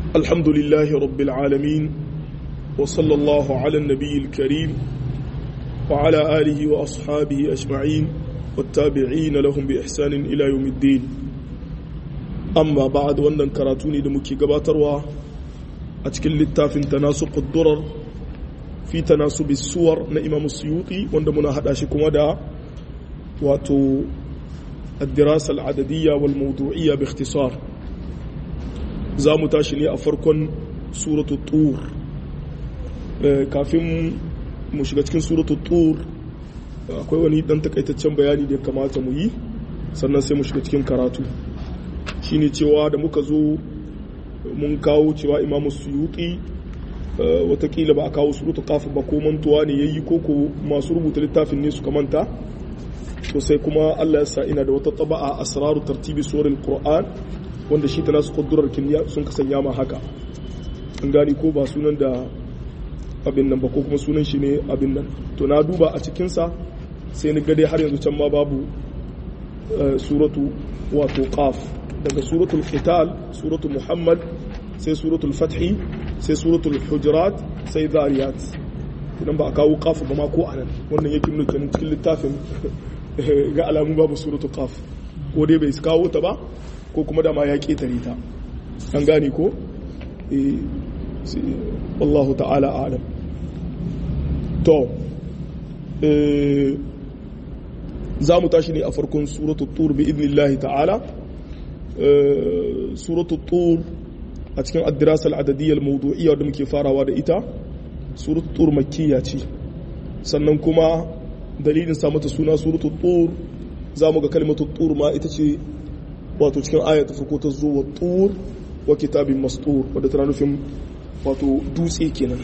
الحمد لله رب العالمين وصلى الله على النبي الكريم وعلى آله وأصحابه أجمعين والتابعين لهم بإحسان إلى يوم الدين أما بعد وأن كراتوني دمكي قباتروا أتكل للتافن تناسق الضرر في تناسب السور نإمام السيوطي وأن منا هداشكم ودا واتو الدراسة العددية والموضوعية باختصار za mu tashi ne a farkon suratu tur kafin mu shiga cikin suratu tur akwai wani dan takaitaccen bayani da ya kamata mu yi sannan sai mu shiga cikin karatu shine cewa da muka zo mun kawo cewa imamu suyuti watakila ba a kawo suratu kafin ba ko mantuwa ne yayi ko ko masu rubuta littafin ne suka manta to sai kuma Allah ya sa ina da wata taba'a asraru tartibi suwaril qur'an wanda shi ta nasu kudurar kimiyya sun ka sanya ma haka an gani ko ba sunan da abin nan ba ko kuma sunan shi ne abin nan to na duba a cikinsa sai ni gade har yanzu can ma babu suratu wato qaf daga suratul qital suratul muhammad sai suratul fathi sai suratul hujurat sai zariyat idan ba a kawo qaf ba ma ko anan wannan yake nuna kenan cikin littafin ga alamun babu suratul qaf ko dai bai kawo ta ba ko kuma dama ya ƙetare ta an gane ko wallahu ta'ala alam to za mu tashi ne a farkon suratul tur bi idnillahi ta'ala suratul tur a cikin addirasal adadiyyar mawdu'iyya da muke farawa da ita suratul tur makkiya ce sannan kuma dalilin sa mata suna suratul tur za mu ga kalmatul tur ma ita ce wato cikin aya ta farko ta zo wa tur wa kitabin mastur wadda tana nufin wato dutse kenan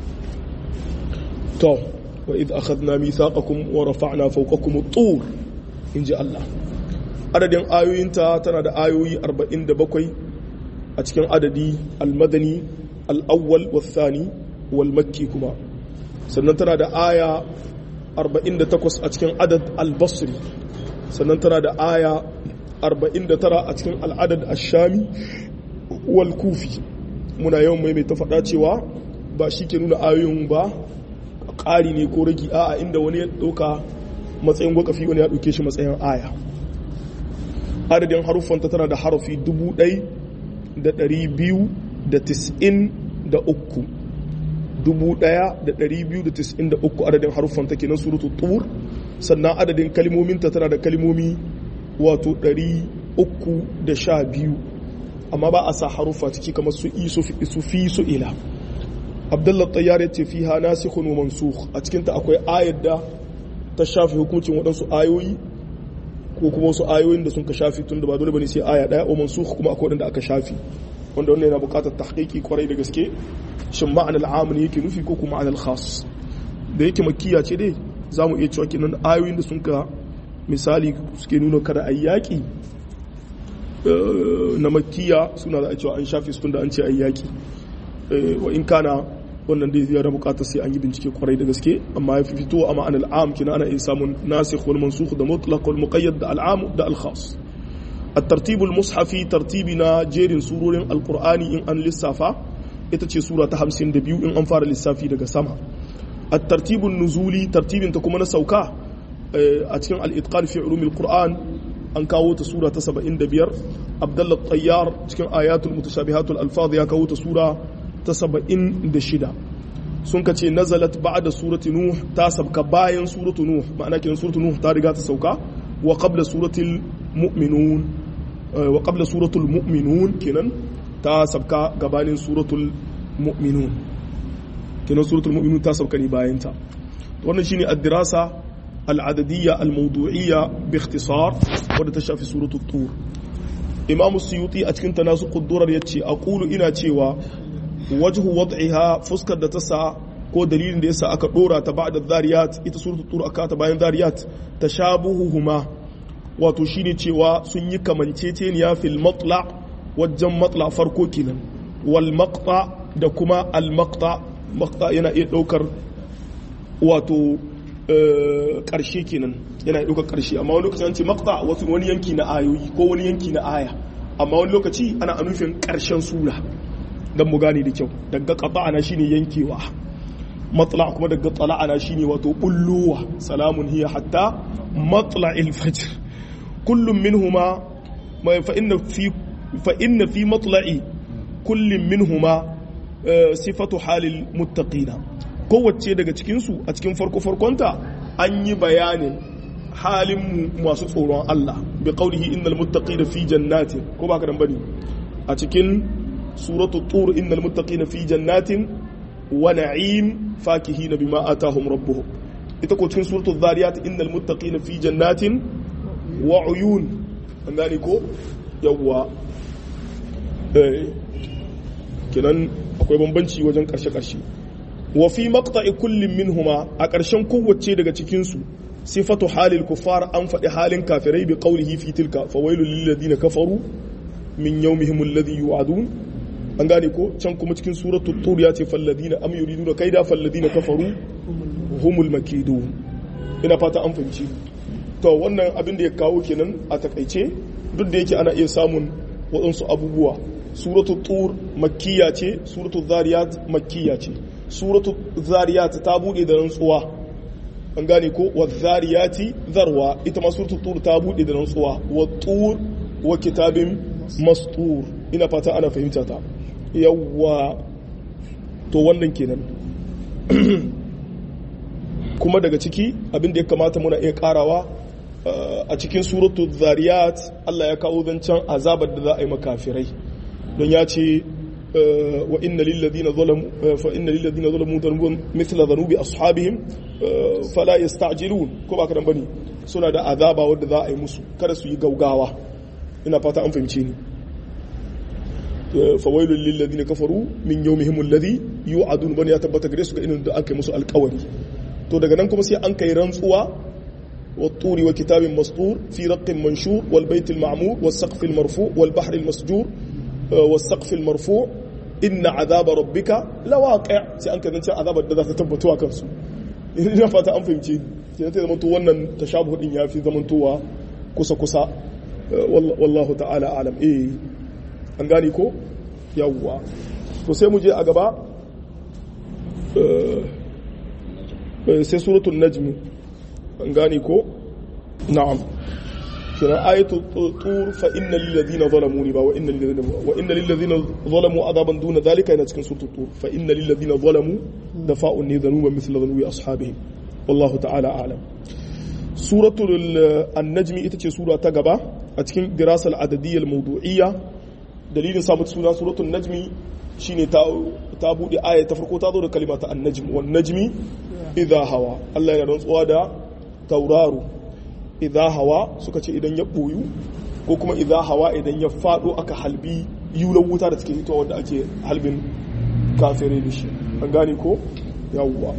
to wa idh akhadna mithaqakum wa rafa'na fawqakum at-tur inji Allah adadin ayoyinta tana da ayoyi 47 a cikin adadi al-madani al-awwal wa thani wal makki kuma sannan tana da aya 48 a cikin adad al-basri sannan tana da aya 49 a cikin al'adad ashami wal kufi muna yawan maimaita faɗa cewa ba shi ke nuna ayoyin ba ƙari ne ko ragi a'a inda wani ya ɗauka matsayin gwakafi wani ya ɗauke shi matsayin aya adadin haruffanta tana da harafi 1293 1293 adadin haruffanta kenan surutu tur sannan adadin kalmominta tana da kalmomi wato 312 amma ba a sa harufa ciki kamar su isu su fi su ila abdullah tayyar yace fiha nasikhun wa mansukh a cikin ta akwai ayar da ta shafi hukuncin waɗansu ayoyi ko kuma wasu ayoyin da sun ka shafi tun da ba dole bane sai aya daya wa mansukh kuma akwai wanda aka shafi wanda wannan yana buƙatar tahqiqi kwarai da gaske shin ma'anar al'am ne yake nufi ko kuma ma'anar khas da yake makkiya ce dai zamu iya cewa kenan ayoyin da sun ka misali suke nuna kada a yaƙi na makiya suna da a cewa an shafi su da an ce a yaƙi wa in kana wannan dai zai bukatar sai an yi bincike kwarai da gaske amma ya fi fito a ma'an al'am kina ana iya samun nasikh wal mansukh da mutlaq wal muqayyad da al'am da al khas الترتيب المصحفي ترتيبنا جيرين سورورين القرآن إن أن للسافة ita سورة همسين دبيو إن أنفار للسافي daga sama الترتيب النزولي ترتيب تكون na sauka. a cikin al'itƙar fi ulumil Qur'an an kawo ta sura ta 75 abdullah tayyar cikin ayatul mutashabihatul alfaz ya kawo ta sura ta 76 sun ka ce nazalat ba'da surati nuh ta sabka bayan suratu nuh ma'ana kenan suratu nuh ta riga ta sauka wa qabla suratul mu'minun wa qabla suratul mu'minun kenan ta sabka gabanin suratul mu'minun kenan suratul mu'minun ta sabka ne bayan ta wannan shine ad-dirasa العددية الموضوعية باختصار wadda ta shafi suratu tur imamu suyuti a cikin tanasu kudurar ya ce a ƙulu ina cewa wajhu wad'iha fuskar da ta sa ko dalilin da yasa aka dora ta ba'da zariyat ita suratu tur aka ta bayan zariyat tashabuhuhuma wato shine cewa sun yi kamanceceniya fil matla wajen matla farko kenan wal maqta da kuma al maqta maqta yana iya daukar wato ƙarshe kenan yana ɗaukar ƙarshe amma wani lokaci an ce makta wasu wani yanki na ayoyi ko wani yanki na aya amma wani lokaci ana nufin ƙarshen sura dan mu gane da kyau daga qata'ana shine yankewa matla kuma daga tala'ana shine wato bulluwa salamun hiya hatta matla'il fajr kullum minhuma fa inna fi fa inna fi matla'i kullum minhuma sifatu halil muttaqina kowace daga cikin su a cikin farko farkonta an yi bayanin halin masu tsoron Allah bi qaulihi innal muttaqina fi jannatin ko ba ka dan bane a cikin suratu tur innal muttaqina fi jannatin wa na'im fakihina bima atahum rabbuhum ita ko cikin suratul zariyat innal muttaqina fi jannatin wa uyun an gane ko yawwa eh kenan akwai bambanci wajen karshe karshe wa fi maqta'i kullin minhuma a karshen kowace daga cikin su sifatu halil kuffar an faɗi halin kafirai bi qawlihi fi tilka fawailul lil ladina kafaru min yawmihim alladhi yu'adun an gane ko can kuma cikin suratul tur ya ce falladina am yuriduna kaida falladina kafaru humul makidun ina fata an fahimci to wannan abin da ya kawo kenan a takaice duk da yake ana iya samun waɗansu abubuwa suratul tur makkiya ce suratul zariyat makkiya ce suratul zariyat ta bude da rantsuwa an gane ko wa zariyati zarwa ita ma suratul tur ta bude da rantsuwa wa tur wa kitabin mastur ina fata ana fahimta ta yawwa to wannan kenan kuma daga ciki abin da ya kamata muna iya karawa a cikin suratul zariyat Allah ya kawo zancen azabar da za a yi makafirai don ya ce wa inna lil ladina zalamu fa inna lil ladina zalamu dhanbun mithla dhanubi ashabihim fala yasta'jilun ko ba kadan bane suna da azaba wanda za a yi musu kada su yi gaugawa ina fata an fahimce ni fawailul lil ladina kafaru min yawmihim alladhi yu'adun bani ya tabbata gare su ga irin da aka yi musu alƙawari to daga nan kuma sai an kai rantsuwa والطور وكتاب مسطور في رق منشور والبيت المعمور والسقف المرفوع والبحر المسجور والسقف المرفوع إن عذاب ربك لواقع sai an kai zancen azabar da za ta tabbatuwa kansu ina fata an fahimci ke ta zamanto wannan tashabuhu din yafi zamantowa kusa kusa wallahu ta'ala alam eh an gani ko yawwa to sai mu je a gaba sai suratul najm an gani ko na'am kira ayatu tur fa inna lil ladina zalamu ba wa inna lil ladina wa inna lil ladina zalamu adaban duna dhalika yana cikin suratul tur fa inna lil ladina zalamu dafa'un ni dhanuba mithla dhanubi ashabihim wallahu ta'ala a'lam suratul an-najm ita ce sura ta gaba a cikin dirasal adadiyya al-mawdu'iyya dalilin samun suna suratul najmi shine ta ta bude aya ta farko ta zo da kalima ta an-najm wan najmi idha hawa Allah ya rantsuwa da tauraro idha hawa suka ce idan ya boyu ko kuma idha hawa idan ya fado aka halbi yulan wuta da take hitowa wanda ake halbin kafirai da shi an gane ko yawwa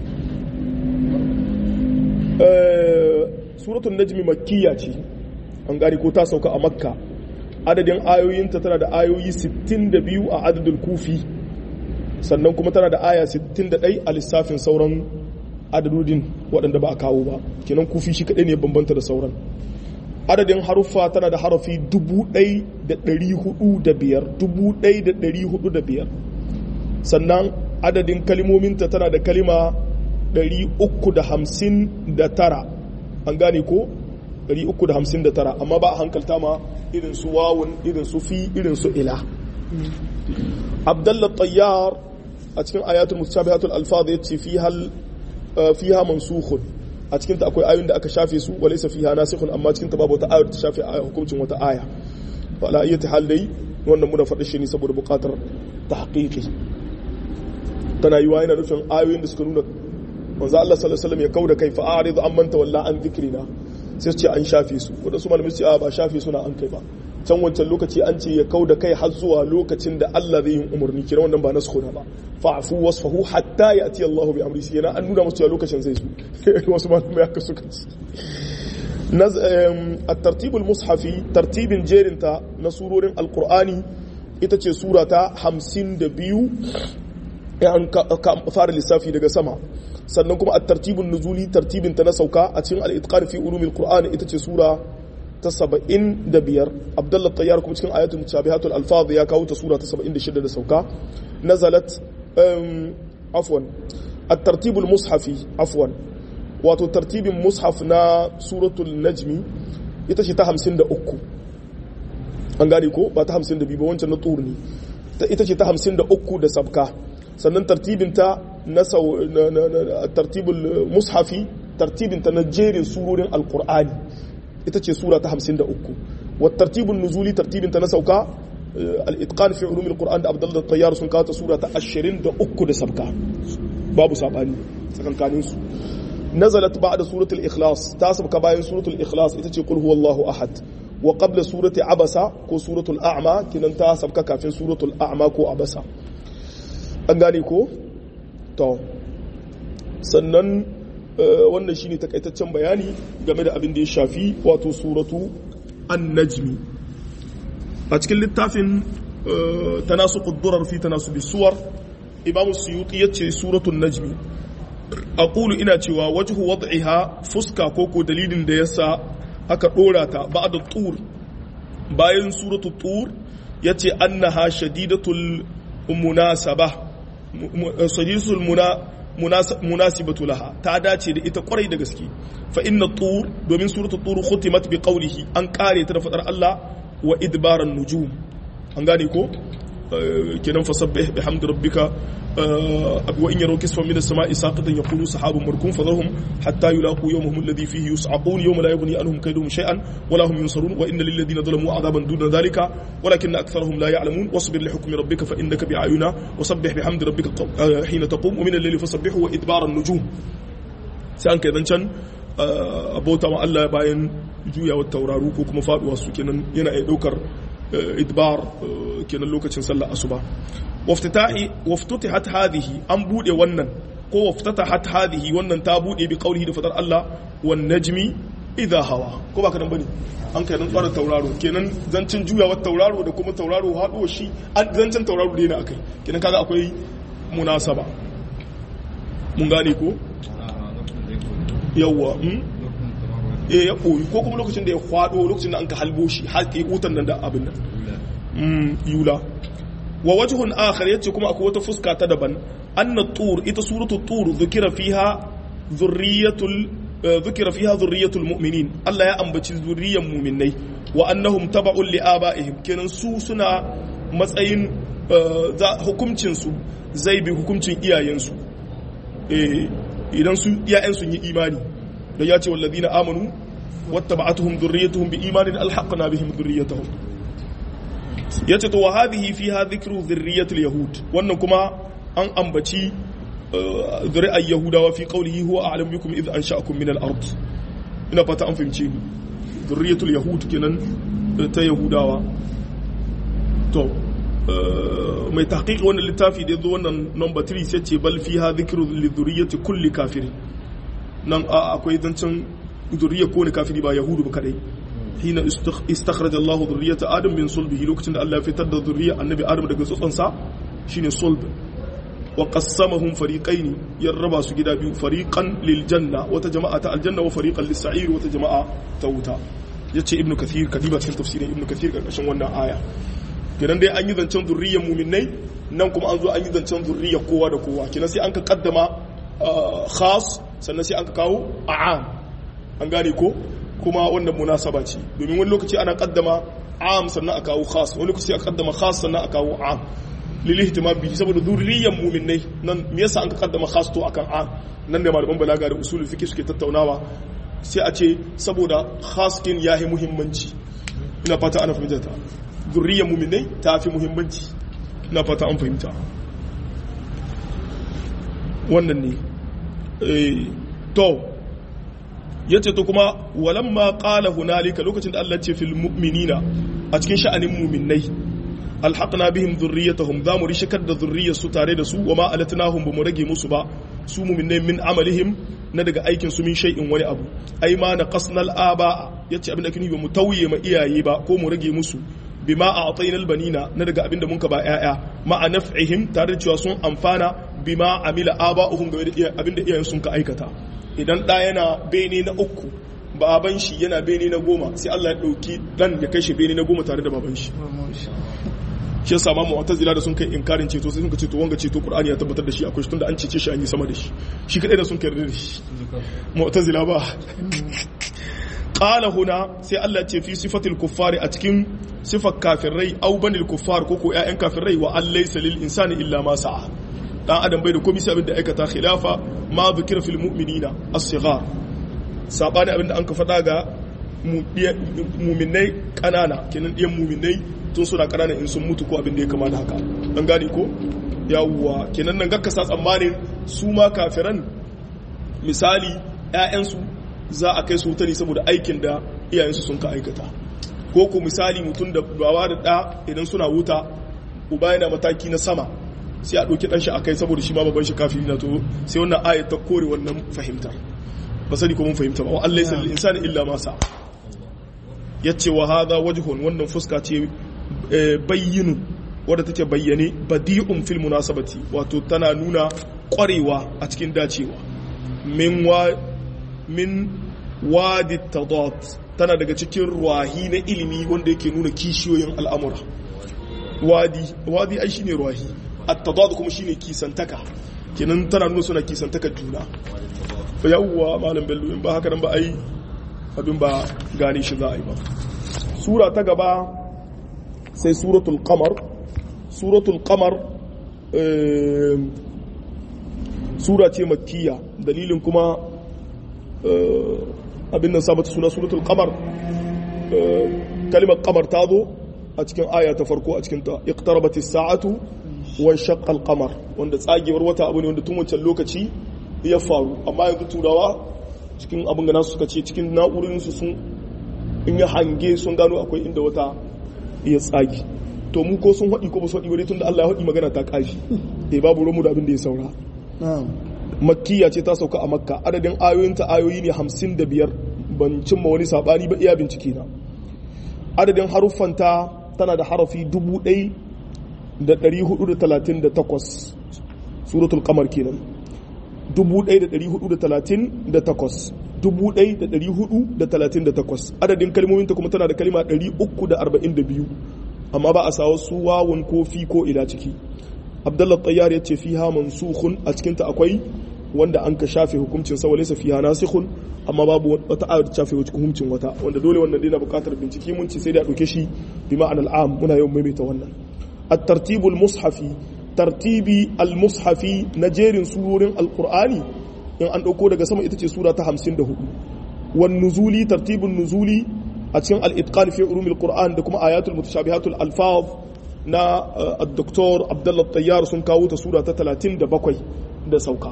suratul najmi makkiya ce an gane ko ta sauka a makka adadin ayoyinta tana da ayoyi 62 a adadin kufi sannan kuma tana da aya 61 a lissafin sauran adadudin waɗanda ba a kawo ba kenan kufi shi kaɗai ne bambanta da sauran adadin haruffa tana da harafi 1405 sannan adadin kalimominta tana da kalima 359 an gane ko 359 amma ba a hankalta ma irin su wawun irin su fi irin su ila abdullah tayyar a cikin ayatul mustabihatul alfaz yace fi hal fiha mansukhun a cikin ta akwai ayoyin da aka shafe su walaysa fiha nasikhun amma cikin ta babu wata ayar ta shafe hukuncin wata aya fa la ayati hal dai wannan muna faɗi shi ne saboda buƙatar tahqiqi tana yiwa yana nufin ayoyin da suka nuna manzo Allah sallallahu alaihi wasallam ya kauda kai fa a'rid amman tawalla an dhikrina sai su ce an shafe su wadansu malamai su ce a ba shafe suna an kai ba can wancan lokaci an ce ya kauda kai har zuwa lokacin da Allah zai yi umarni kira wannan ba nasu ba fa'fu wasfahu hatta ya'ti Allah bi amri sai yana an nuna musu lokacin zai zo wasu malamai haka suka ce الترتيب المصحفي ترتيب جيرنتا نسورورين القرآني ita ce sura ta hamsin da biyu an fara lissafi daga sama sannan kuma a tartibin nuzuli tartibin ta na sauka a cikin al'itqan fi ulumil qur'ani ita ce sura ta 75 abdullah tayyar kuma cikin ayatul mutashabihatul alfaz ya kawo ta sura ta 76 da sauka nazalat afwan at-tartib al-mushafi afwan wato tartibin mushaf na suratul najmi ita ce ta 53 an gane ko ba ta 52 ba wancan na tur ne ita ce ta 53 da sabka sannan tartibin ta na tartibul mushafi tartibin ta na jerin surorin alqur'ani ita ce sura ta 53 wa tartibun nuzuli tartibin ta na sauka al-itqan fi ulum al-qur'an da abdullah tayyar sun kawo ta sura ta 23 da sabka babu sabani tsakankanin su nazalat ba'da suratul ikhlas ta sabka bayan suratul ikhlas ita ce qul huwallahu ahad wa qabla surati abasa ko suratul a'ma kinan ta sabka kafin suratul a'ma ko abasa an gane ko to sannan wannan shine takaitaccen bayani game da abin da ya shafi wato suratu an-najmi a cikin littafin tanasuqud durar fi tanasubi suwar imam suyuti yace suratul najmi aqulu ina cewa wajhu wad'iha fuska ko ko dalilin da yasa aka dora ta ba'da tur bayan suratul tur yace annaha shadidatul munasaba shadidatul muna munasibatu laha ta dace da ita kwarai da gaske fa inna tur domin suratul tur khutimat bi qawlihi an kare ta da fadar Allah wa idbaran nujum an gane ko kenan fasabbih bihamdi rabbika wa in yaraw kisfan min as-sama'i saqitan yaqulu sahabun markum fadharhum hatta yulaqu yawmahum alladhi fihi yus'aqun yawma la yughni anhum kayduhum shay'an wa la hum yunsarun wa inna lil ladhina zalamu 'adaban duna dhalika walakinna aktharahum la ya'lamun wasbir li hukmi rabbika fa innaka bi'ayuna wasabbih bihamdi rabbika hina taqum wa min al-layli fasabbih wa idbara an-nujum sai an kai zancan abota ma Allah bayan juyawar tauraru ko kuma faduwa su kenan yana iya daukar idbar kenan lokacin sallar asuba waftatahi waftutihat hadhihi an bude wannan ko waftatahat hadhihi wannan ta bude bi qawlihi da fadar Allah wan najmi idha hawa ko ba kadan bane an kai nan tsara tauraro kenan zancin juyawar tauraro da kuma tauraro haduwa shi an zancin tauraro ne na akai kenan kaga akwai munasaba mun gane ko yawwa eh ya koyi ko kuma lokacin da ya kwado lokacin da an ka halbo shi haƙi wutan nan da abin nan yula wa wajhun akhar yace kuma akwai wata fuska ta daban anna tur ita suratu tur dhukira fiha dhurriyatul dhukira fiha dhurriyatul mu'minin Allah ya ambaci zurriyan mu'minai wa annahum taba'un li aba'ihim kenan su suna matsayin hukuncin su zai bi hukuncin iyayensu eh idan su iyayen sun yi imani da ya ce wallazina amanu wattaba'atuhum dhurriyyatuhum biimanin alhaqna bihim dhurriyyatahum yace to wa hadhihi fiha dhikru dhurriyyatil yahud wannan kuma an ambaci zuri'ar yahudawa fi qawlihi huwa a'lamu bikum idh ansha'akum min al-ard ina fata an fahimce ni dhurriyyatul yahud kenan ta yahudawa to mai tahqiq wannan littafi da yazo wannan number 3 sai ce bal fiha dhikru li dhurriyyati kulli kafirin nan akwai zancen zuriyar kowane kafiri ba yahudu ba kadai hina istakhraja Allah zurriyata Adam bin sulbihi lokacin da Allah ya fitar da zuriyar annabi Adam daga tsotsonsa shine sulb wa qassamahum fariqaini ya raba su gida biyu fariqan lil janna wata jama'a ta aljanna wa fariqan lis sa'ir wata jama'a ta wuta yace ibnu kathir kadiba cikin tafsirin ibnu kathir karkashin wannan aya kenan dai an yi zancen zurriyar mu'minai nan kuma an zo an yi zancen zurriyar kowa da kowa kenan sai an ka kaddama khas sannan sai an ka kawo a'am an gane ko kuma wannan munasaba ce domin wani lokaci ana kaddama am sannan a kawo khas wani lokaci a kaddama khas sannan a kawo am lil ihtimam bihi saboda zurriyan mu'minai nan me yasa an ka kaddama khas to akan am nan da malaman balaga da usulul fiqh suke tattaunawa sai a ce saboda khas kin yahi muhimmanci ina fata ana fahimta ta zurriyan mu'minai ta fi muhimmanci ina fata an fahimta wannan ne to ya ce to kuma walamma qala hunalika lokacin da Allah ce fil mu'minina a cikin sha'anin mu'minnai alhaqna bihim dhurriyyatahum za mu rishikar da zurriyar su tare da su wa ma alatnahum bamu rage musu ba su mu'minnai min amalihim na daga aikin su min shay'in wani abu ai ma na qasnal aba yace abin da kini ba mu tauye ma iyaye ba ko mu rage musu bima a'tayna albanina na daga abin da mun ka ba yaya ma naf'ihim tare da cewa sun amfana bima amila aba'uhum game da abin da iyayen sun ka aikata idan ɗa yana bene na uku baban shi yana bene na goma sai Allah ya dauki dan ya kai shi bene na goma tare da baban shi shi yasa ma mu'tazila da sun kai inkarin ceto sai sun ce to wanga ceto qur'ani ya tabbatar da shi akwai shi tunda an cece shi an yi sama da shi shi kadai da sun kai da shi mu'tazila ba qala huna sai Allah ce fi sifatil kuffari a cikin sifar kafirai au banil kuffar ko ko ƴaƴan kafirai wa allaysa lil insani illa ma sa'a dan adam bai da komai sai abin da aikata khilafa ma dhikra fil mu'minina as-sighar sabani abin da an ka faɗa ga mu'minai kanana kenan ɗiyan mu'minai tun suna kanana in sun mutu ko abin da ya kama da haka an gane ko yawwa kenan nan gakka sa tsammanin su ma kafiran misali ƴaƴansu za a kai su wuta ne saboda aikin da iyayensu sun ka aikata ko ku misali mutum da bawa da ɗa idan suna wuta uba yana mataki na sama sai a ɗauki ɗanshi a kai saboda shi ma babban shi kafiri na to sai wannan ayat ta kore wannan fahimtar ba sani ko mun fahimta ba wa Allah yasa insani illa ma sa yace wa hadha wajhun wannan fuska ce bayyinu wadda take bayyane badi'un fil munasabati wato tana nuna ƙwarewa a cikin dacewa min wa min wadi tadat tana daga cikin ruwahi na ilimi wanda yake nuna kishiyoyin al'amura wadi wadi ai shine ruwahi at-tadad kuma shine kisantaka kenan tana nuna suna kisantaka juna fa yawwa malam bello in ba haka nan ba ai abin ba gane shi za a yi ba sura ta gaba sai suratul qamar suratul qamar sura ce makkiya dalilin kuma abin nan sabata suna suratul qamar kalimar qamar ta zo a cikin aya ta farko a cikin ta iqtarabat as-sa'atu wa shaqqa al-qamar wanda tsagewar wata abu ne wanda tun wancan lokaci ya faru amma yanzu turawa cikin abin gana suka ce cikin na'urin su sun in ya hange sun gano akwai inda wata ya tsagi to mu ko sun haɗi ko ba su haɗi wani tun da Allah ya haɗi magana ta ƙashi eh babu romu da abin da ya saura makkiya ce ta sauka a makka adadin ayoyinta ayoyi ne hamsin da biyar ban cimma wani saɓani ba iya bincike na adadin haruffanta tana da harafi dubu ɗai da ɗari hudu da talatin da takwas suratul kamar kenan dubu ɗai da ɗari hudu da talatin da takwas dubu ɗai da ɗari hudu da talatin da takwas adadin kalmominta kuma tana da kalma ɗari uku da arba'in da biyu amma ba a sa wasu wawun ko fi ko ila ciki abdullah tayyar ya ce fiha mansukhun a cikin ta akwai wanda an ka shafe hukuncin sa walaysa fiha nasikhun amma babu wata ayar ta shafe hukuncin wata wanda dole wannan dai na buƙatar bincike mun ce sai da dauke shi bi ma'anar am muna yawan maimaita wannan at-tartibu al-mushafi tartibi al-mushafi na jerin surorin al-qur'ani in an dauko daga sama ita ce sura ta 54 wan nuzuli tartibun nuzuli a cikin al-itqan fi ulumil qur'an da kuma ayatul mutashabihatul alfaz na al-doktor abdullah tayyar sun kawo ta sura ta 37 da sauka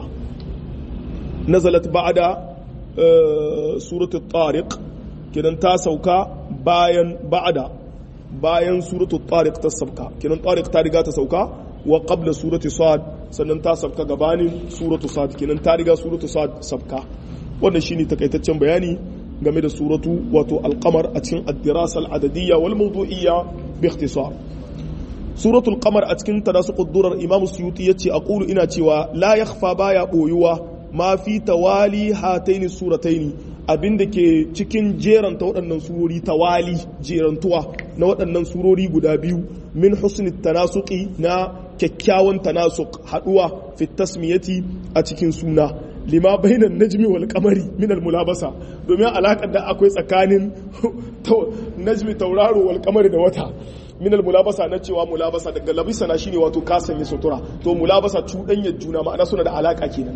nazalat ba'da suratul tariq kidan ta sauka bayan ba'da bayan suratul tariq ta sauka kidan tariq ta riga ta sauka wa qabla surati sad sannan ta sauka gabanin suratu sad kidan ta riga suratu sad sauka wannan shine takaitaccen bayani game da suratu wato alqamar a cikin ad-dirasa al-adadiyya wal mawdu'iyya bi ikhtisar suratul qamar a cikin tanasuqud durar imam suyuti yace aqulu ina cewa la yakhfa baya boyuwa ma fi tawali hataini surataini abinda ke cikin jeranta waɗannan surori tawali jerantuwa na waɗannan surori guda biyu min husnit tanasuqi na kyakkyawan tanasuq haduwa fi tasmiyati a cikin suna lima bainan najmi wal qamari min al mulabasa domin alakar da akwai tsakanin najmi tauraro wal qamari da wata min al mulabasa na cewa mulabasa daga labisa na shine wato ka sanya sutura to mulabasa cuɗanyar juna ma'ana suna da alaka kenan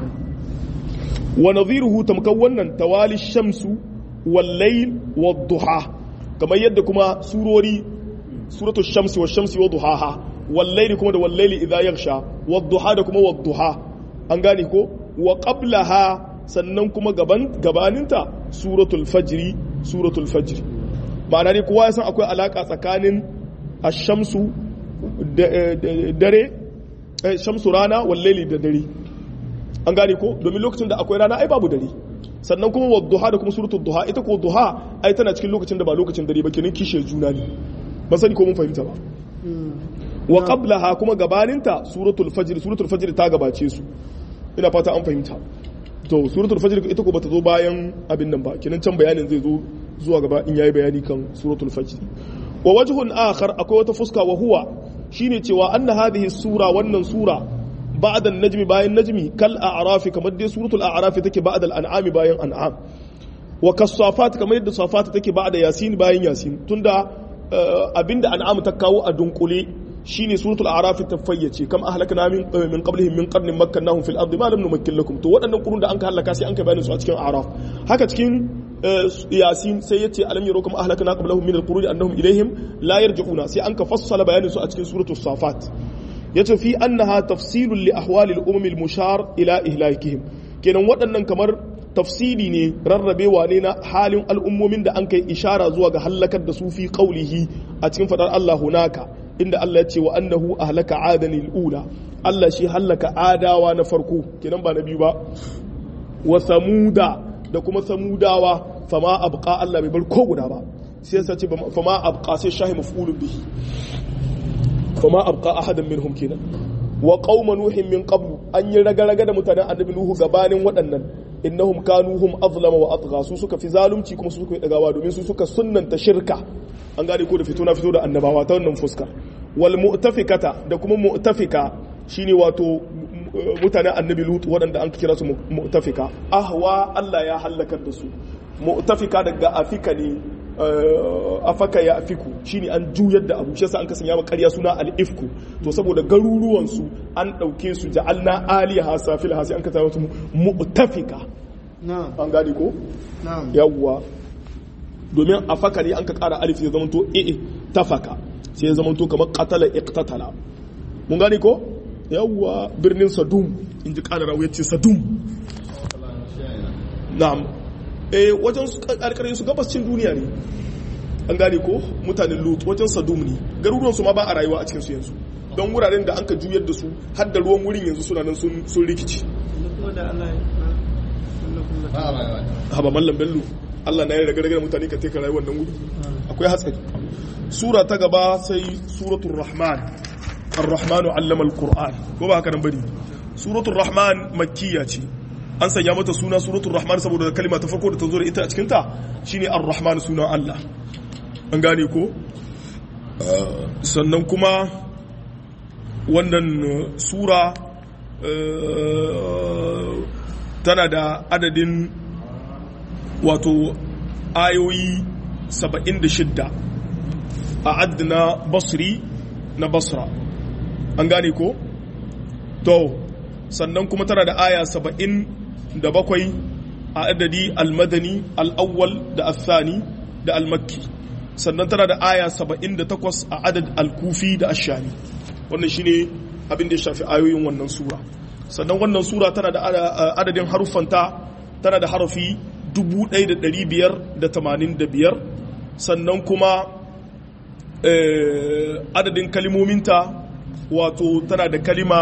wa nadhiruhu tamkan wannan tawali shamsu wal layl wad duha kamar yadda kuma surori suratu shamsi wa shamsi wa duhaha wal layli kuma da wal layli idha yaghsha wad duha da kuma wad duha an gane ko wa qablaha sannan kuma gaban gabaninta suratul fajri suratul fajri ma'ana ne kowa ya san akwai alaka tsakanin ash-shamsu dare shamsu rana wal layli da dare an gane ko domin lokacin da akwai rana ai babu dare sannan kuma wa duha da kuma suratul duha ita ko duha ai tana cikin lokacin da ba lokacin dare ba kenan kishe juna ne ban sani ko mun fahimta ba wa qablaha kuma gabaninta suratul fajr suratul fajr ta gabace su ina fata an fahimta to suratul fajr ita ko bata zo bayan abin nan ba kenan can bayanin zai zo zuwa gaba in yayi bayani kan suratul fajr wa wajhun akhar akwai wata fuska wa huwa shine cewa anna hadhihi sura wannan sura ba'da an-najmi bayan najmi kal a'raf kamar dai suratul a'raf take ba'da al-an'am bayan an'am wa kasafat kamar yadda safat take ba'da yasin bayan yasin tunda abinda an'am ta kawo a dunkule shine suratul a'raf ta fayyace kam ahlakna min min qablihim min qarnin makkannahum fil ardi ma lam numakkin lakum to waɗannan kurun da an ka halaka sai an kai bayanin su a cikin a'raf haka cikin yasin sai yace alam yaro kuma ahlakna qablahum min al-quruni annahum ilaihim la yarji'una sai an ka fassala bayanin su a cikin suratul safat yace fi annaha tafsilun li ahwalil umam al-mushar ila ihlakihim kenan waɗannan kamar tafsili ne rarrabewa ne na halin al'ummomin da an kai ishara zuwa ga hallakar da su fi qaulihi a cikin fadar Allah hunaka inda Allah ya ce wa annahu ahlaka adanil ula Allah shi hallaka adawa na farko kenan ba na biyu ba wa samuda da kuma samudawa fama abqa Allah bai bar ko guda ba sai yasa ce fama abqa sai shahi maf'ulun bihi fama abqa ahadan minhum kenan wa qauma nuhin min qablu an yi raga-raga da mutanen annabi nuhu gabanin waɗannan innahum kanu hum azlama wa atgha su suka fi zalunci kuma su suka yi dagawa domin su suka sunnanta shirka an gane ko da fito na fito da annabawa ta wannan fuskar wal mu'tafikata da kuma mu'tafika shine wato mutanen annabi lut waɗanda an kira su mu'tafika ahwa Allah ya halakar da su mu'tafika daga afika ne afaka ya afiku shine an juyar da abu shi yasa an kasanya maka ƙarya suna al-ifku to saboda garuruwan su an dauke su ja'alna aliha safilha sai an kasa wasu mu'tafika an gane ko yawwa domin afaka ne an ka ƙara alif ya zama to e tafaka sai ya zama to kamar qatala iqtatala mun gane ko yawwa birnin sadum in ji ƙara rawu yace sadum na'am eh wajen karkarin su gabascin duniya ne an gane ko mutanen lut wajen sadum ne garuruwan su ma ba a rayuwa a cikin su yanzu don wuraren da an ka juyar da su har da ruwan wurin yanzu suna nan sun rikici haba mallam bello Allah na yi raga raga mutane ka teka rayuwar nan wuri akwai hatsari sura ta gaba sai suratul rahman ar-rahmanu allama al-qur'an ko ba haka nan bane suratul rahman makkiya ce an sanya mata suna suratul rahman saboda kalma ta farko da ta zo da ita a cikinta shine ar-rahman sunan Allah an gane ko sannan kuma wannan sura tana da adadin wato ayoyi 76 a adna basri na basra an gane ko to sannan kuma tana da aya 70 da bakwai a adadi almadani al'awwal da athani da almakki sannan tana da aya 78 a adad alkufi da ashami wannan shine abin da ya shafi ayoyin wannan sura sannan wannan sura tana da adadin haruffanta tana da harafi 1585 sannan kuma adadin kalimominta wato tana da kalima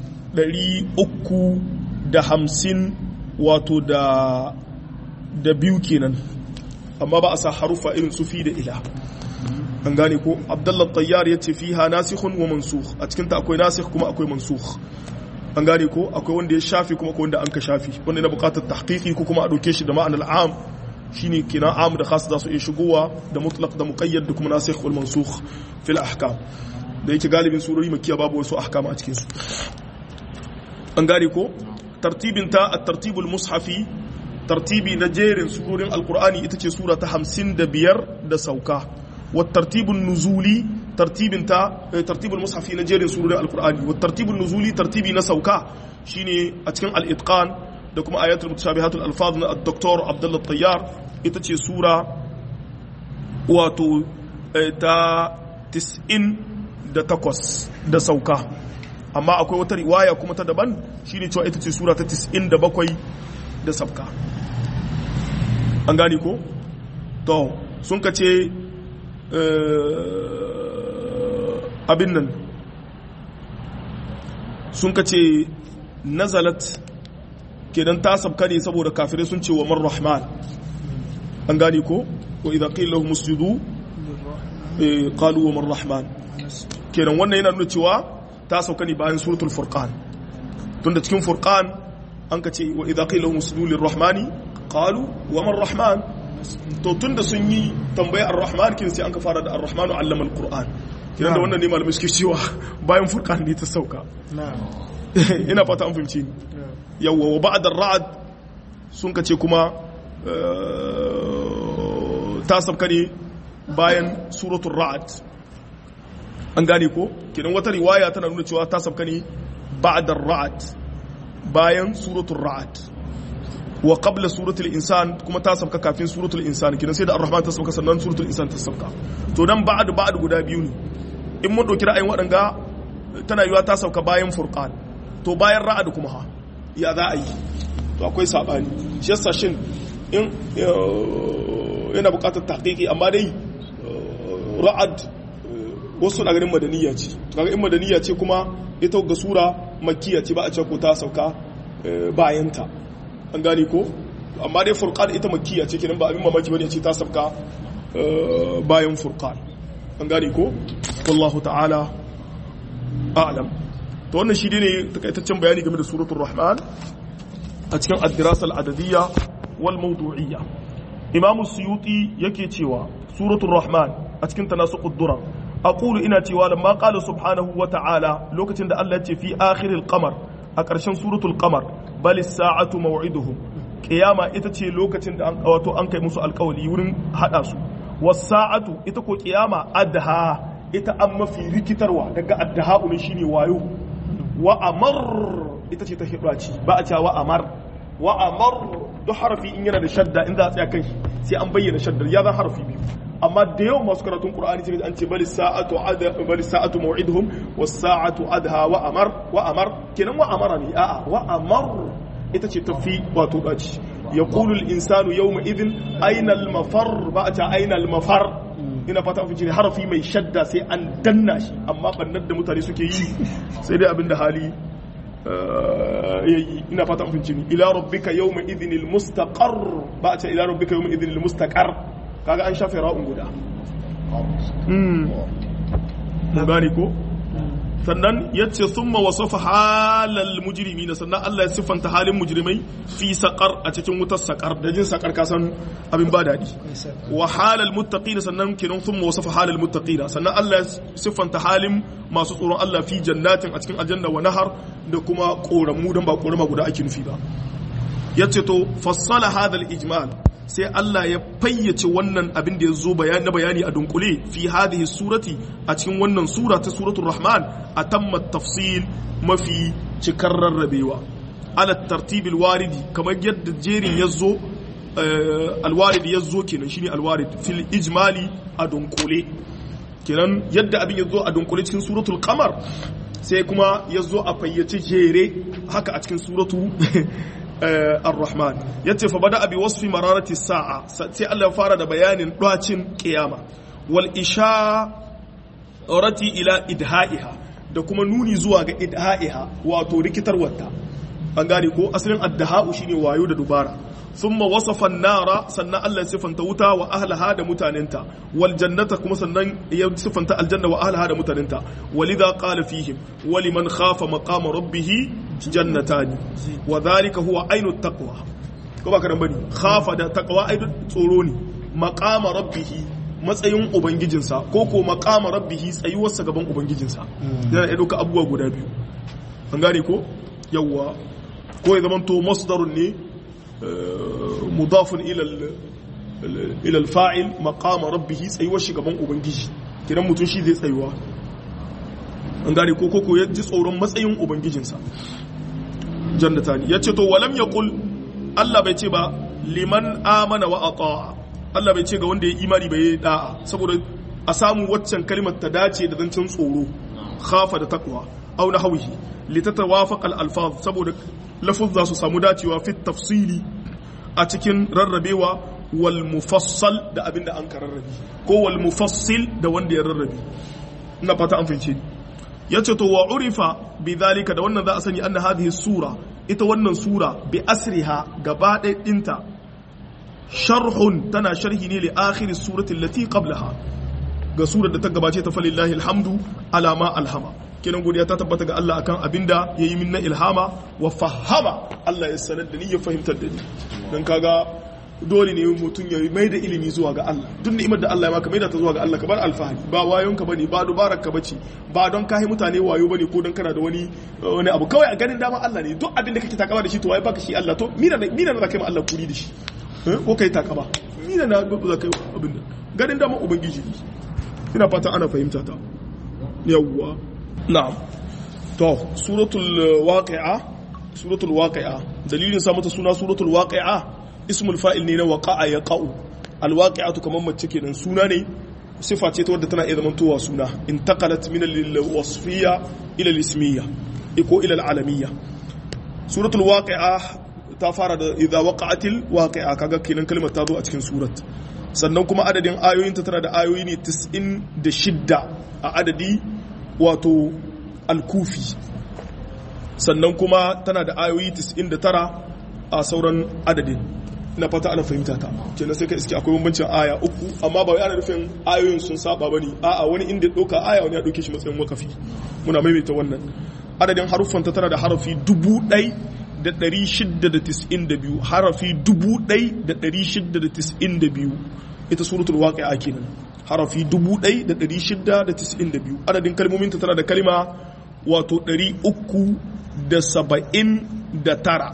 350 wato da da biyu kenan amma ba a sa harufa irin su fi da ila an gane ko abdullah tayyar ya ce fiha nasikhun wa mansukh a cikinta akwai nasikh kuma akwai mansukh an gane ko akwai wanda ya shafi kuma akwai wanda an ka shafi wanda na bukatar tahqiqi ko kuma a dauke shi da ma'anar am shine kina am da khas za su iya shigowa da mutlaq da muqayyad da kuma nasikh wal mansukh fil ahkam da yake galibin surori makiya babu wasu ahkam a cikin su an gane ko tartibin ta at-tartibul mushafi tartibi na jerin surorin alqur'ani ita ce sura ta 55 da sauka wa tartibun nuzuli tartibin ta tartibul mushafi na jerin surorin alqur'ani wa tartibun nuzuli tartibi na sauka shine a cikin al-itqan da kuma ayatul mutashabihatul alfaz na ad-doktor Abdullah Tayyar ita ce sura wato ta 98 da sauka amma akwai wata riwaya kuma ta daban shine cewa ita ce sura ta 97 da sabka an gani ko to sun ka ce abin nan sun ka ce nazalat kenan ta sabka ne saboda kafirai sun ce wa man rahman an gani ko wa idan qila lahum usjudu qalu wa man rahman kenan wannan yana nuna cewa ta sauka ne bayan suratul furqan tunda cikin furqan an ka ce wa idza qila lahum usjudu lirrahmani qalu wa man rahman to tunda sun yi tambaya ar-rahman kin sai an ka fara da ar-rahmanu allama al-qur'an kiran da wannan ne malamai suke cewa bayan furqan ne ta sauka ina fata an fahimci ni yawwa wa ba'da ar-ra'd sun ka ce kuma ta sabka ne bayan suratul ra'd an gane ko kidan wata riwaya tana nuna cewa ta sabka ne ba'da ar-ra'd bayan suratul ra'd wa qabla suratul insan kuma ta sabka kafin suratul insan kidan sai da ar-rahman ta sabka sannan suratul insan ta sabka to dan ba'd ba'd guda biyu ne in mun dauki ra'ayin waɗanga tana yiwa ta sabka bayan furqan to bayan ra'd kuma ha ya za a yi to akwai sabani shi yasa shin in yana bukatar tahqiqi amma dai ra'ad wasu na ganin madaniya ce kaga in madaniya ce kuma ita ga sura makkiya ce ba a ce ko ta sauka bayanta an gane ko amma dai furqan ita makkiya ce kenan ba abin mamaki bane ce ta sauka bayan furqan an gane ko wallahu ta'ala a'lam to wannan shi ne takaitaccen bayani game da suratul rahman a cikin ad-dirasa al-adadiyya wal mawdu'iyya imamu suyuti yake cewa suratul rahman a cikin tanasuqud durar aqulu ina cewa lamma qala subhanahu wa ta'ala lokacin da Allah ya ce fi akhiril qamar a ƙarshen suratul qamar bal as-sa'atu maw'iduhum qiyama ita ce lokacin da an wato an kai musu alƙawari wurin hada su was-sa'atu ita ko qiyama adha ita an mafi rikitarwa daga adha ne shine wayo wa amar ita ce ta hidaci ba a cewa amar wa amar duk harafi in yana da shadda in za a tsaya kai sai an bayyana shaddar ya zan harafi biyu amma da yawan masu karatun qur'ani sai an ce bali sa'atu ada bali sa'atu maw'iduhum was sa'atu adha wa amar wa amar kenan wa amara ne a'a wa amar ita ce tafi wato daci yaqulu al insanu yawma idhin ayna al mafar ba ta ayna al mafar ina fata an fice harafi mai shadda sai an danna shi amma bannar da mutane suke yi sai dai abinda hali yayi ina fata an fice ni ila rabbika yawma idhin al mustaqar ba ta ila rabbika yawma idhin al mustaqar kaga an shafe ra'un guda mun gane ko sannan yace summa wasafa halal mujrimina sannan Allah ya siffanta halin mujrimai fi saqar a cikin wutar saqar da jin saqar ka san abin ba dadi wa halal muttaqina sannan kinan summa wasafa halal muttaqina sannan Allah ya siffanta halin masu tsoron Allah fi jannatin a cikin aljanna wa nahar da kuma koramu dan ba korama guda ake nufi ba yace to fassala hadal ijmal sai Allah ya fayyace wannan abin da ya zo na bayani a dunkule fi hadhihi surati a cikin wannan sura ta suratul rahman a tamma tafsil mafi cikar rarrabewa ala tartibil waridi kamar yadda jerin ya zo alwarid ya zo kenan shine alwarid fil ijmali a dunkule kenan yadda abin ya zo a dunkule cikin suratul qamar sai kuma ya zo a fayyace jere haka a cikin suratu ar-rahman yace fa bada abi wasfi mararati sa'a sai Allah ya fara da bayanin dacin kiyama wal isharati ila idha'iha da kuma nuni zuwa ga idha'iha wato rikitarwarta an gane ko asalin addaha'u shine wayo da dubara thumma wasafa an-nara sannan Allah ya sifanta wuta wa ahlaha da mutanenta wal jannata kuma sannan ya sifanta aljanna wa ahlaha da mutanenta walidha qala fihim wa liman khafa maqama rabbih jannatani wa dhalika huwa ainu taqwa ko ba karan bane khafa da taqwa ai tsoro ne maqama rabbih matsayin ubangijinsa ko ko maqama rabbih tsayuwarsa gaban ubangijinsa yana iya dauka abubuwa guda biyu an gane ko yawwa ko ya zamanto masdarun ne mudafun ila al-fa'il maqama rabbih tsayuwar shi gaban ubangiji kiran mutum shi zai tsayuwa an gane ko ko ya ji tsoron matsayin ubangijinsa jannatani yace to walam yaqul Allah bai ce ba liman amana wa ata'a Allah bai ce ga wanda ya imani bai yi da'a saboda a samu waccan kalmar ta dace da zancen tsoro khafa da taqwa aw nahwihi litatawafaq al-alfaz saboda lafuzza su samu dacewa fi tafsili a cikin rarrabewa wal mufassal da abinda an ka rarrabe ko wal mufassil da wanda ya rarrabe ina fata an fahimce ni yace to wa urifa bi dhalika da wannan za a sani anna hadhihi sura ita wannan sura bi asriha gaba ɗaya ɗinta sharhun tana sharhi ne li akhir surati allati qablaha ga surar da ta gabace ta falillahi alhamdu ala ma alhama kenan godiya ta tabbata ga Allah akan abinda yayi min na ilhama wa fahama Allah ya sanar da ni ya fahimtar da ni dan kaga dole ne mutum ya mai da ilimi zuwa ga Allah duk ni'imar da Allah ya maka mai da ta zuwa ga Allah ka bar alfahari ba wayon ka bane ba dubarar ka bace ba don kai mutane wayo bane ko don kana da wani wani abu kawai a ganin dama Allah ne duk abin da kake takama da shi to wai baka shi Allah to mina mina na kai ma Allah kuri da shi ko kai takama mina na za kai abin da ganin dama ubangiji ina fatan ana fahimta ta yawwa na'am to suratul waqi'a suratul waqi'a dalilin sa mata suna suratul waqi'a ismul fa'il ne na waqa'a yaqa'u alwaqi'atu kaman mace kenan suna ne sifa ce ta wadda tana iya zamantowa suna intaqalat min al-wasfiyya ila al-ismiyya ko ila al-alamiyya suratul waqi'a ta fara da idza waqa'atil waqi'a kaga kenan kalmar ta zo a cikin surat sannan kuma adadin ayoyinta tana da ayoyi ne 96 a adadi wato al-kufi sannan kuma tana da ayoyi 99 a sauran adadin ina fata ana fahimta ta kenan sai ka iske akwai bambancin aya uku amma ba yana nufin ayoyin sun saba bane a'a wani inda dauka aya wani ya dauke shi matsayin wakafi muna maimaita wannan adadin haruffan ta tana da harafi dubu ɗai da ɗari shidda da tis'in da biyu harafi dubu ɗai da ɗari shidda da tis'in da biyu ita suratul waqi'a kenan harafi dubu ɗai da ɗari shidda da tis'in da biyu adadin kalmomin ta tana da kalma wato ɗari uku da saba'in da tara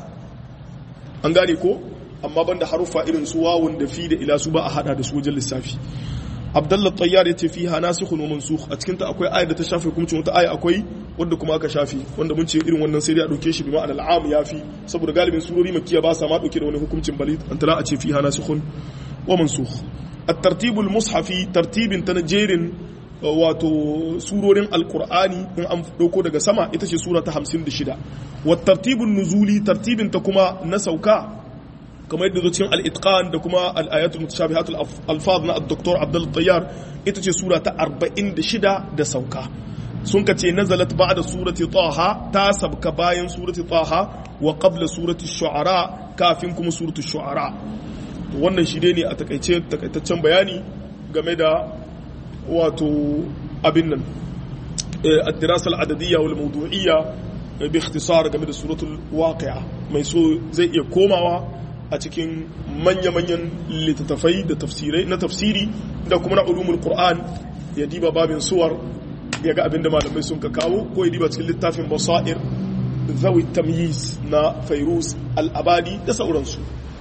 an gane ko amma banda haruffa irin su wawun da fi da ila su ba a hada da su wajen lissafi abdullah tayyar ya ce fi ha nasikhun wa mansukh a cikin ta akwai aya da ta shafe hukuncin wata aya akwai wanda kuma aka shafe wanda mun ce irin wannan sai dai a dauke shi bi ma'anar al'am yafi saboda galibin surori makkiya ba sa ma dauke da wani hukuncin bali an tala a ce fi ha nasikhun wa mansukh at-tartib al-mushafi tartibin ta jerin wato surorin alkur'ani in an dauko daga sama ita ce sura ta 56 wa tartibun nuzuli tartibin ta kuma na sauka kamar yadda zo cikin al-itqan da kuma al-ayatul mutashabihatul alfaz na ad-doktor Abdul Tayyar ita ce sura ta 46 da sauka sun ka ce nazalat ba'da surati taha ta sabka bayan surati taha wa qabla surati shu'ara kafin kuma surati shu'ara wannan shi ne a takaice takaitaccen bayani game da wato abin nan ad-dirasa al-adadiyya wal mawdu'iyya bi ikhtisar game da suratul waqi'a mai so zai iya komawa a cikin manya-manyan littattafai da tafsirai na tafsiri da kuma na ulumul qur'an ya diba babin suwar ya ga abinda malamai sun ka kawo ko ya diba cikin littafin basair zawi tamyiz na fairuz al-abadi da sauransu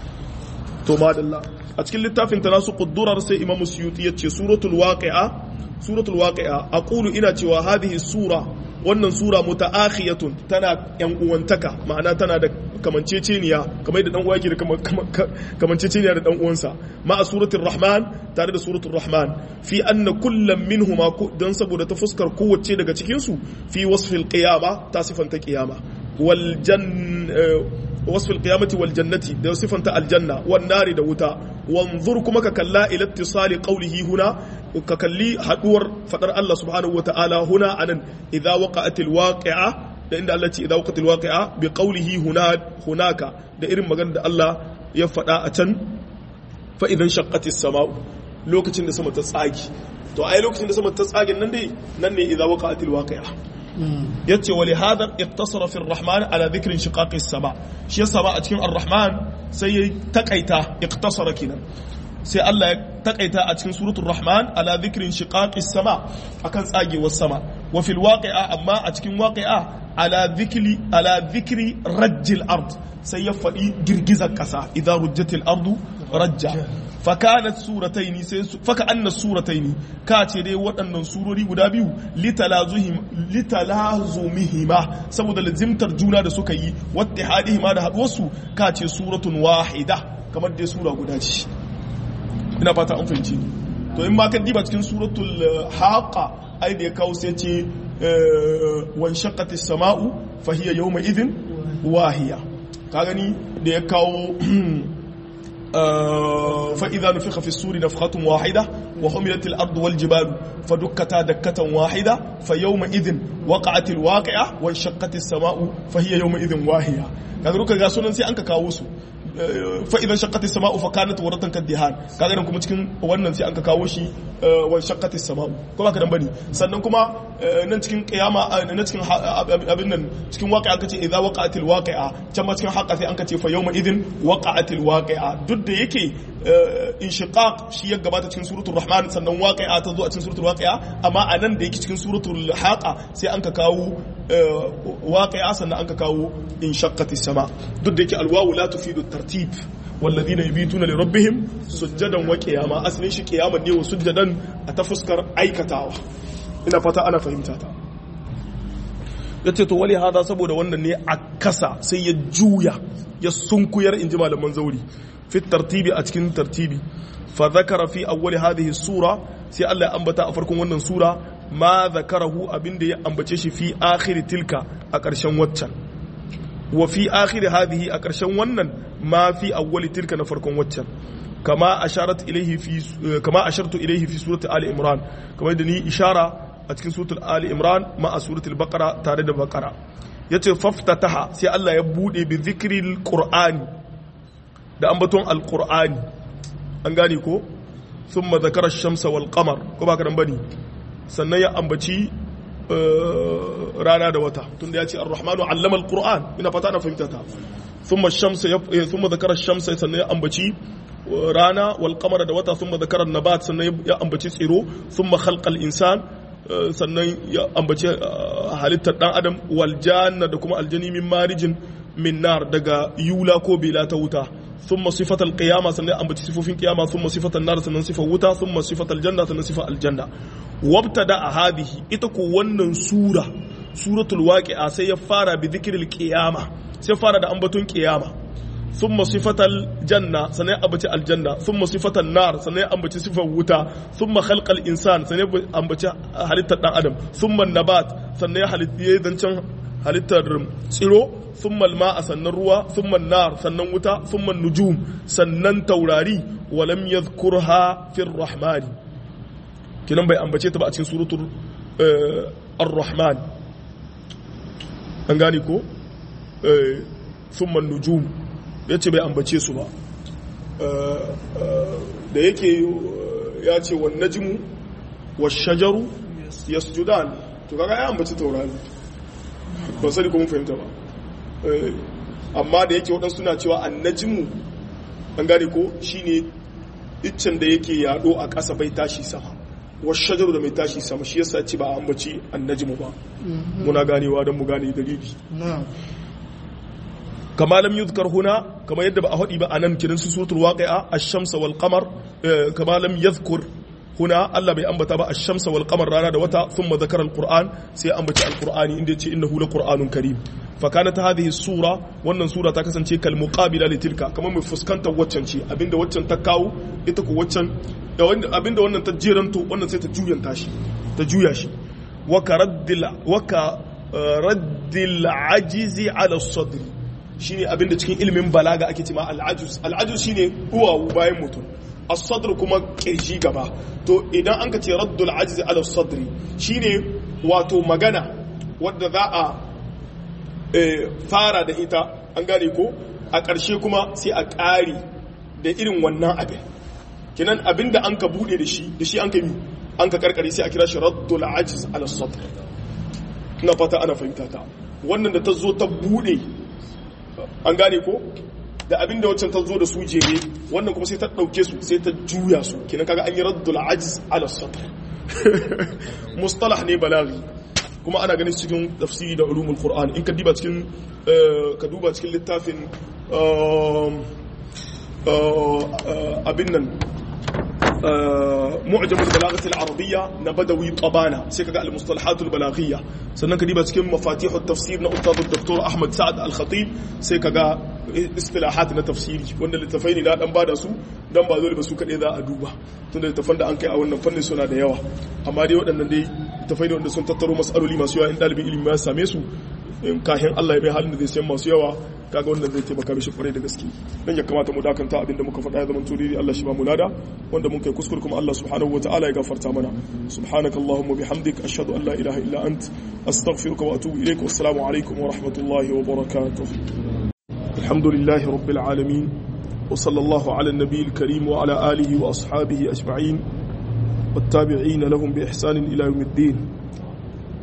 to madalla a cikin littafin ta nasu quddurar sai imam suyuti yace suratul waqi'a suratul waqi'a aqulu ina cewa hadhihi sura wannan sura mutaakhiyatun tana yan uwantaka ma'ana tana da kamanceceniya kamar da dan uwa yake da kamanceceniya da dan uwansa ma'a suratul rahman tare da suratul rahman fi anna kullam minhuma dan saboda ta fuskar kowace daga cikin su fi wasfil qiyama ta sifanta qiyama wal jan wasfil qiyamati wal jannati da sifanta aljanna wan nari da wuta wanzur kuma ka kalla ila ittisali qawlihi huna ka kalli haduwar fadar Allah subhanahu wataala huna anan idza waqa'atil waqi'a da inda Allah ce idza waqa'atil waqi'a bi qawlihi huna hunaka da irin magana da Allah ya fada a can fa idan shaqqatis sama'u lokacin da sama ta tsagi to ai lokacin da sama ta tsagin nan dai nan ne idza waqa'atil waqi'a yace wali hadha iktasara fi ar-rahman ala dhikri shiqaqi as-sama shi yasa ba a cikin ar-rahman sai ya takaita iktasara kinan sai Allah ya takaita a cikin suratul rahman ala dhikri shiqaqi as-sama akan tsagewar sama wa fil waqi'a amma a cikin waqi'a ala dhikri ala dhikri rajjil ard sai ya faɗi girgizar ƙasa idan rujjatil ardu rajja fakanat surataini sai faka anna surataini ka ce dai waɗannan surori guda biyu litalazumihima saboda lazimtar juna da suka yi wattihadihima da haɗuwarsu ka ce suratun wahida kamar dai sura guda ce ina fata an fahimci to in ma ka diba cikin suratul haqa ai da ya kawo sai ce wan shaqqati samau fa hiya yawma idhin wahiya ka gani da ya kawo فإذا نفخ في السور نفخة واحدة وحملت الأرض والجبال فدكتا دكة واحدة فيومئذ وقعت الواقعة وانشقت السماء فهي يومئذ واهية kaga duka ga sunan sai an ka kawo su fa idan shaqqati samau fa kanat waratan kaddihan kaga nan kuma cikin wannan sai an ka kawo shi wa shaqqati samau kuma ka dan bane sannan kuma nan cikin kiyama na cikin abin nan cikin waqi'a kace idza waqa'atil waqi'a can ma cikin haqqa sai an kace fa yawma idin waqa'atil waqi'a duk da yake inshiqaq shi ya gabata cikin suratul rahman sannan waqi'a ta zo a cikin suratul waqi'a amma anan da yake cikin suratul haqa sai an ka kawo waqi'a sannan an ka kawo inshaqqatis sama duk da yake alwawu la tufidu tartib والذين يبيتون لربهم سجدا وقياما asalin shi qiyama ne wa sujjadan a ta fuskar aikatawa ina fata ana fahimta ta yace to wali hada saboda wannan ne a kasa sai ya juya ya sunkuyar inji malaman zauri fi tartibi a cikin tartibi fa zakara fi awwali hadhihi sura sai Allah ya ambata a farkon wannan sura ma zakarahu abinda ya ambace shi fi akhir tilka a ƙarshen waccan wa fi akhir hadhihi a ƙarshen wannan ma fi awwali tilka na farkon waccan kama asharat ilayhi fi kama ashartu ilayhi fi surati ali imran kamar da ni ishara a cikin suratul ali imran ma a suratul baqara tare da baqara yace faftataha sai Allah ya bude bi dhikril qur'ani da ambaton alqur'ani an gane ko thumma zakara ash-shamsa wal qamar ko ba ka dan bane sannan ya ambaci rana da wata tunda ya ce ar-rahmanu allama al-qur'an ina fata na fahimta ta thumma ash-shamsa thumma zakara ash-shamsa sannan ya ambaci rana wal qamara da wata thumma zakara an-nabat sannan ya ambaci tsiro thumma khalqa al-insan sannan ya ambaci halittar dan adam wal janna da kuma aljani min marijin min nar daga yula ko bila ta wuta ثم صفة القيامة سنة أم صفة القيامة ثم صفة النار سنة صفة وتا ثم صفة الجنة سنة صفة الجنة وابتدأ هذه إتكو ونن سورة سورة الواقعة سيفارة بذكر القيامة سيفارة دا أنبتون قيامة ثم صفة الجنة سنة أبتي الجنة ثم صفة النار سنة أبتي صفة وتا ثم خلق الإنسان سنة أبتي حالة آدم ثم النبات سنة حالة يدنشان halittar tsiro sun malma a sannan ruwa sun nar sannan wuta sun nujum sannan taurari walam yadhkurha fir rahmani kinan bai ambace ta ba a cikin suratul ar-rahman an gane ko sun nujum yace bai ambace su ba da yake ya ce wan najmu wash shajaru yasjudan to kaga ya ambaci taurari ba sani kuma fahimta ba amma da yake waɗansu suna cewa annajimu an gane ko shine iccen da yake yaɗo a ƙasa bai tashi sama wasu shajaru da mai tashi sama shi yasa ci ba a ambaci annajimu ba muna ganewa don mu gane dalili kama lam yuzkar huna kama yadda ba a haɗi ba a nan kiran su suratul waqi'a ash-shamsa wal qamar kama lam yadhkur huna Allah bai ambata ba ash-shamsa wal qamar rana da wata thumma zakara al-qur'an sai ambaci al-qur'ani inda yace innahu la qur'anun karim fa kanat hadhihi sura wannan sura ta kasance kal muqabila li tilka kamar mai fuskantar waccan ce abinda waccan ta kawo ita ko waccan abinda wannan ta jeranto wannan sai ta juyanta shi ta juya shi wa karaddil wa ka raddil ajizi ala sadr shine abinda cikin ilimin balaga ake cewa al-ajuz al-ajuz shine duwawu bayan mutum as-sadr kuma kirji gaba to idan an ka ce raddul ajiz ala sadri shine wato magana wadda za a fara da ita an gane ko a ƙarshe kuma sai a ƙari da irin wannan abin kinan abin da an ka buɗe da shi da shi an ka yi an ka karkare sai a kira shi raddul ajiz ala sadr ina fata ana fahimta ta wannan da ta zo ta buɗe an gane ko da abin da waccan ta zo da su jere wannan kuma sai ta ɗauke su sai ta juya su kinan kaga an yi raddul ajiz ala sadr mustalah ne balaghi kuma ana ganin cikin tafsiri da ulumul qur'an in ka diba cikin ka duba cikin littafin abin nan معجم البلاغة العربية نبدوي طبانا سيكا المصطلحات البلاغية سنن كديبا cikin مفاتيح التفسير na أستاذ الدكتور أحمد سعد الخطيب سيكا اصطلاحات na tafsiri wanda littafai ne na dan bada su dan ba dole ba su kadai za a duba tunda littafan da an kai a wannan fannin suna da yawa amma dai waɗannan dai littafai ne wanda sun tattaro masaloli masu yawa in ɗalibin ilimi ya same su kahin Allah ya bai halin da zai sayan masu yawa kaga wannan zai taimaka mishi kwarai da gaske dan ya kamata mu dakanta abin da muka faɗa ya zama turiri Allah shi ba mu lada wanda mun kai kuskure kuma Allah subhanahu wataala ya gafarta mana subhanaka allahumma bihamdik ashhadu an la ilaha illa ant astaghfiruka wa atubu ilaik wassalamu alaikum wa rahmatullahi wa barakatuh alhamdulillahi rabbil alamin wa sallallahu ala an-nabiyil karim wa ala alihi wa ashabihi ajma'in والتابعين لهم بإحسان إلى يوم الدين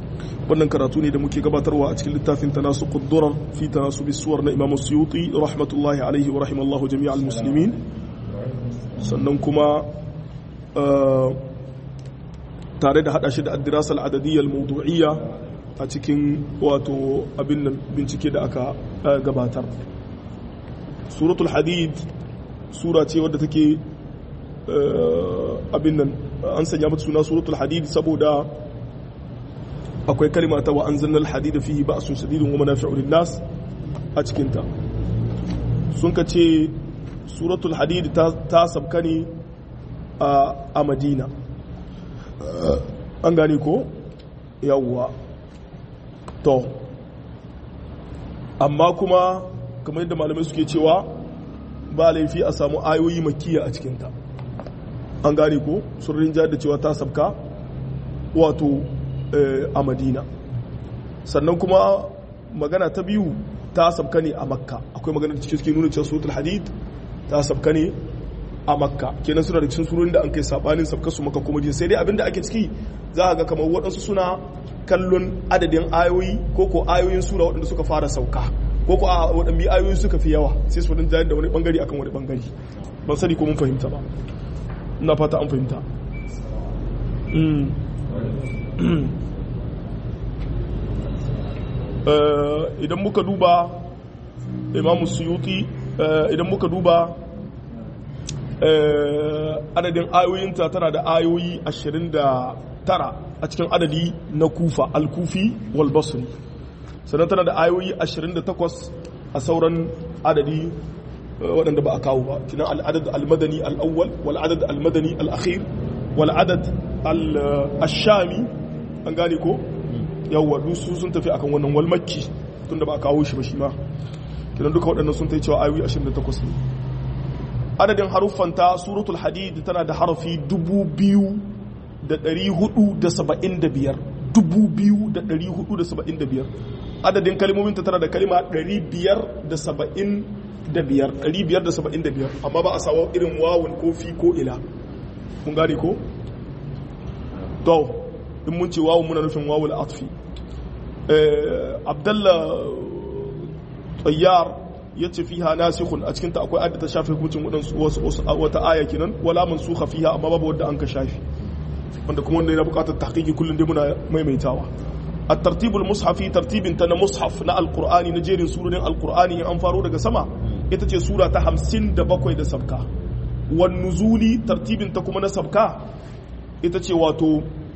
wannan karatu ne da muke gabatarwa a cikin littafin tanasu quddurar fi tanasu bisuwar na Imam Suyuti rahmatullahi alaihi wa rahimallahu jami'al muslimin sannan kuma tare da hada shi da addirasa al'adadiyyar mawdu'iyya a cikin wato abin nan bincike da aka gabatar suratul hadid sura ce wadda take abin nan an sanya mata suna suratul hadid saboda akwai kalima ta wa anzalnal hadid fihi ba'sun shadidun wa manafi'u lin-nas a cikin ta sun ka ce suratul hadid ta sabka ne a madina an gane ko yawwa to amma kuma kamar yadda malamai suke cewa ba laifi a samu ayoyi makiya a cikinta an gane ko sun rinja da cewa ta sabka wato a madina sannan kuma magana ta biyu ta sabka ne a makka akwai magana da cikin suke nuna cewa suratul hadid ta sabka ne a makka kenan suna da cikin surorin da an kai sabanin sabka su maka kuma sai dai abinda ake ciki za a ga kamar waɗansu suna kallon adadin ayoyi ko ko ayoyin sura waɗanda suka fara sauka ko ko a waɗanda ayoyi suka fi yawa sai su wadanda da wani bangare akan wani bangare ban sani ko mun fahimta ba ina fata an fahimta idan muka duba imamu suyuti idan muka duba adadin ayoyinta tana da ayoyi 29 a cikin adadi na kufa al-kufi wal basri sannan tana da ayoyi 28 a sauran adadi waɗanda ba a kawo ba kinan al'adad al-madani al-awwal wal adad al-madani al-akhir wal adad al-shami an gane ko yawwa dusu sun tafi akan wannan wal makki tunda ba a kawo shi ba shi ma kinan duka waɗannan sun tafi cewa ayoyi 28 ne adadin haruffanta suratul hadid tana da harafi 2475 2475 adadin kalmominta tana da kalima 575 575 amma ba a sawa irin wawun ko fi ko ila kun gane ko? to in mun ce wawun muna nufin wawul atfi abdallah tsayyar ya ce fiha nasikhun a cikinta akwai adda ta shafe hukuncin wasu wata aya kenan wala mansukha fiha amma babu wanda an ka shafi wanda kuma wanda yana bukatar tahqiqi kullun dai muna maimaitawa at-tartib al-mushafi tartibin ta na mushaf na alqur'ani na jerin surorin alqur'ani in an faro daga sama ita ce sura ta 57 da sabka wan nuzuli tartibin ta kuma na sabka ita ce wato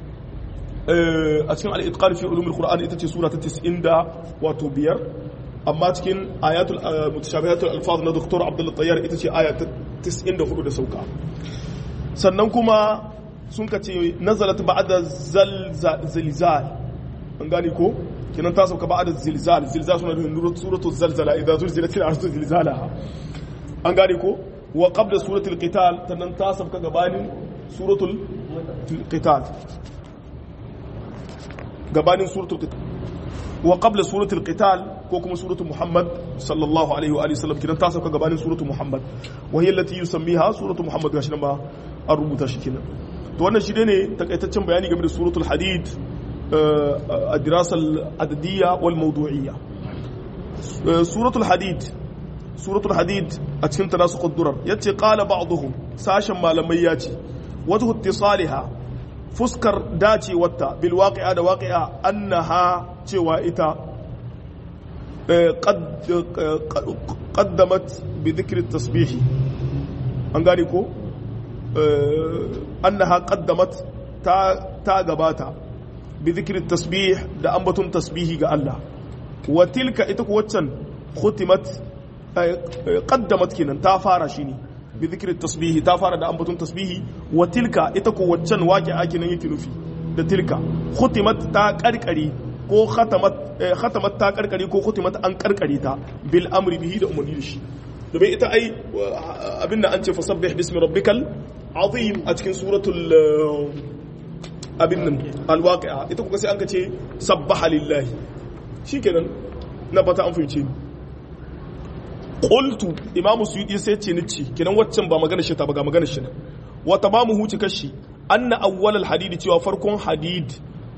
a cikin al-itqan fi ulum al-qur'an ita ce sura ta 90 da wato biyar amma cikin ayatul mutashabihatul alfaz na Dr. Abdul Tayyar ita ce aya ta 94 da sauka sannan kuma sun ka ce nazalat ba'da zalzal an gane ko kinan ta sauka ba'da zilzal zilzal suna da suratul zalzala idan zulzilatil ardu zilzalaha an gane ko wa qabla suratul qital sannan ta sauka gabanin suratul qital gabanin suratul qital wa qabla suratul qital ko kuma suratul muhammad sallallahu alaihi wa alihi wasallam kidan ta sauka gabanin suratul muhammad wa hiya allati yusammiha suratul muhammad gashi nan ba an rubuta shi kenan to wannan shi ne takaitaccen bayani game da suratul hadid a dirasal adadiyya wal mawdu'iyya suratul hadid suratul hadid a cikin ta nasu quddurar yace qala ba'dhum sashen malamai yace wajhu ittisaliha fuskar dacewarta bil waqi'a da waqi'a annaha cewa ita qaddamat bi dhikri tasbih an gane ko annaha qaddamat ta ta gabata bi dhikri tasbih da ambaton tasbihi ga Allah wa tilka ita ku waccan khutimat qaddamat kinan ta fara shi ne bi dhikri tasbihi ta fara da ambaton tasbihi wa tilka ita ku waccan waqi'a kinan yake nufi da tilka khutimat ta karkare ko khatamat khatamat ta karkare ko khutimat an karkare ta bil amri bihi da umarni da shi domin ita ai abinda an ce fasabbih bismi rabbikal azim a cikin suratul abin nan alwaqi'a ita kuka sai an ka ce sabbaha lillahi shikenan na fata an fahimce ni qultu imam suyuti sai ce ni ci kenan waccan ba magana shi ta ba ga magana shi wa tamamu huci kashi anna awwal al hadid cewa farkon hadid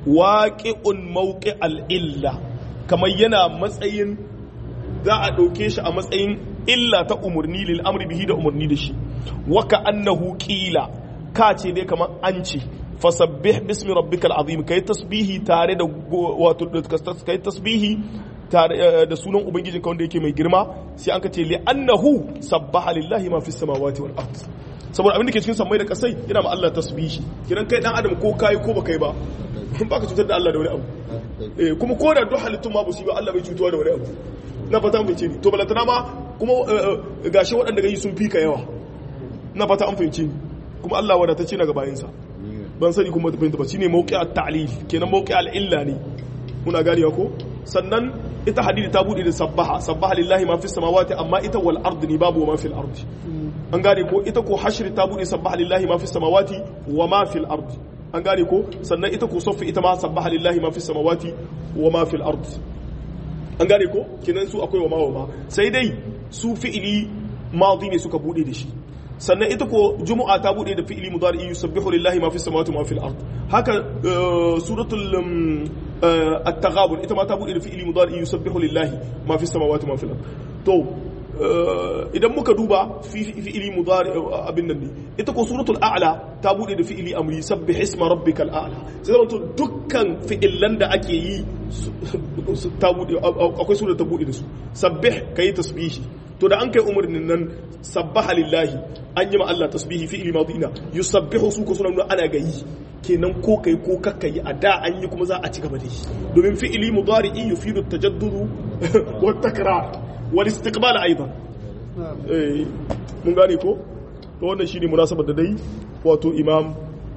waqi'un mawqi al-illa kamar yana matsayin za a ɗauke shi a matsayin illa ta umarni lil amri bihi da umarni da shi waka annahu qila ka ce dai kamar an ce fasabbih bismi rabbikal azim kai tasbihi tare da wato kai tasbihi tare da sunan ubangijin ka wanda yake mai girma sai an ka ce li annahu sabbaha lillahi ma fis samawati wal ard saboda abin da ke cikin sammai da kasai yana ma Allah tasbihi kiran kai dan adam ko kai ko baka yi ba baka cutar da Allah da wani abu eh kuma ko da duk halittun ma ba Allah bai cutuwa da wani abu na fata an fahimci ni to balantana ma kuma gashi waɗanda gani sun fi ka yawa na fata an fahimci ni kuma Allah wadatacce na gabayinsa ban sani kuma ta fahimta ba shine mawqi at-ta'lil kenan mawqi al-illa ne muna ganewa ko sannan ita hadidi ta bude da sabbaha sabbaha lillahi ma fi samawati amma ita wal ardi ni babu wa ma fil ardi an gane ko ita ko hashri ta bude sabbaha lillahi ma fi samawati wa ma fil ardi an gane ko sannan ita ko saffi ita ma sabbaha lillahi ma fi samawati wa ma fil ardi an gane ko kinan su akwai wa ma wa ma sai dai su fi'ili madi ne suka bude da shi sannan ita ko jumu'a ta bude da fi'ili mudari yusabbihu lillahi ma fi samawati wa ma fil ard haka suratul at-taghabun ita ma ta bude da fi'ili mudari yusabbihu lillahi ma fi samawati wa ma fil ard to idan muka duba fi'ili mudari abin nan ne ita ko suratul a'la ta bude da fi'ili amri sabbih isma rabbikal a'la sai zama to dukkan fi'ilan da ake yi ta bude akwai sura ta bude da su sabbih kai tasbihi to da an kai umarnin nan sabbaha lillahi an yi ma Allah tasbihi fi'ili madina yusabbihu su ko suna nuna ana gayi kenan ko kai ko kakka yi a da an yi kuma za a ci gaba da yi domin fi'ili mudari'i yufidu tajaddudu wa takrar wal istiqbal aidan eh mun gane ko to wannan shine munasabar da dai wato imam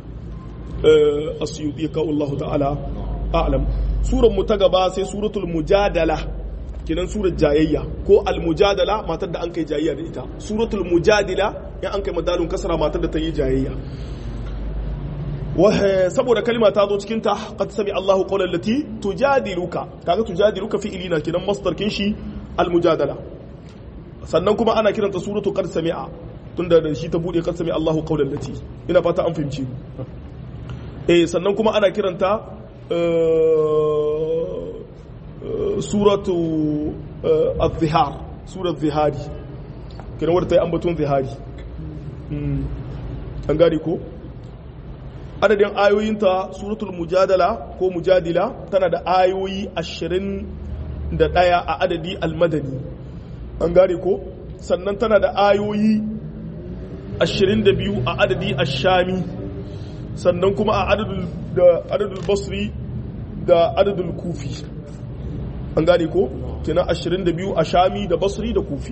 asyuti ka Allah ta'ala a'lam suran mu ta gaba sai suratul mujadala kenan surar jayayya ko almujadala matar da an kai jayayya da ita suratul mujadila in an kai madalun kasara matar da ta yi jayayya saboda kalma ta zo cikin ta qad sami Allahu qawlan lati tujadiluka kaga tujadiluka fi ilina kenan masdar kin shi almujadala sannan kuma ana kiranta suratu qad sami'a tunda da shi ta bude qad sami Allahu qawlan lati ina fata an fahimci eh sannan kuma ana kiranta suratu al-zihar surat zihari kina wadda ta yi ambaton zihari an gari ko adadin ayoyinta suratul mujadala ko mujadila tana da ayoyi ashirin da ɗaya a adadi almadani an gari ko sannan tana da ayoyi ashirin da biyu a adadi ashami sannan kuma a adadul basri da adadul kufi an gane ko kenan 22 a shami da basri da kufi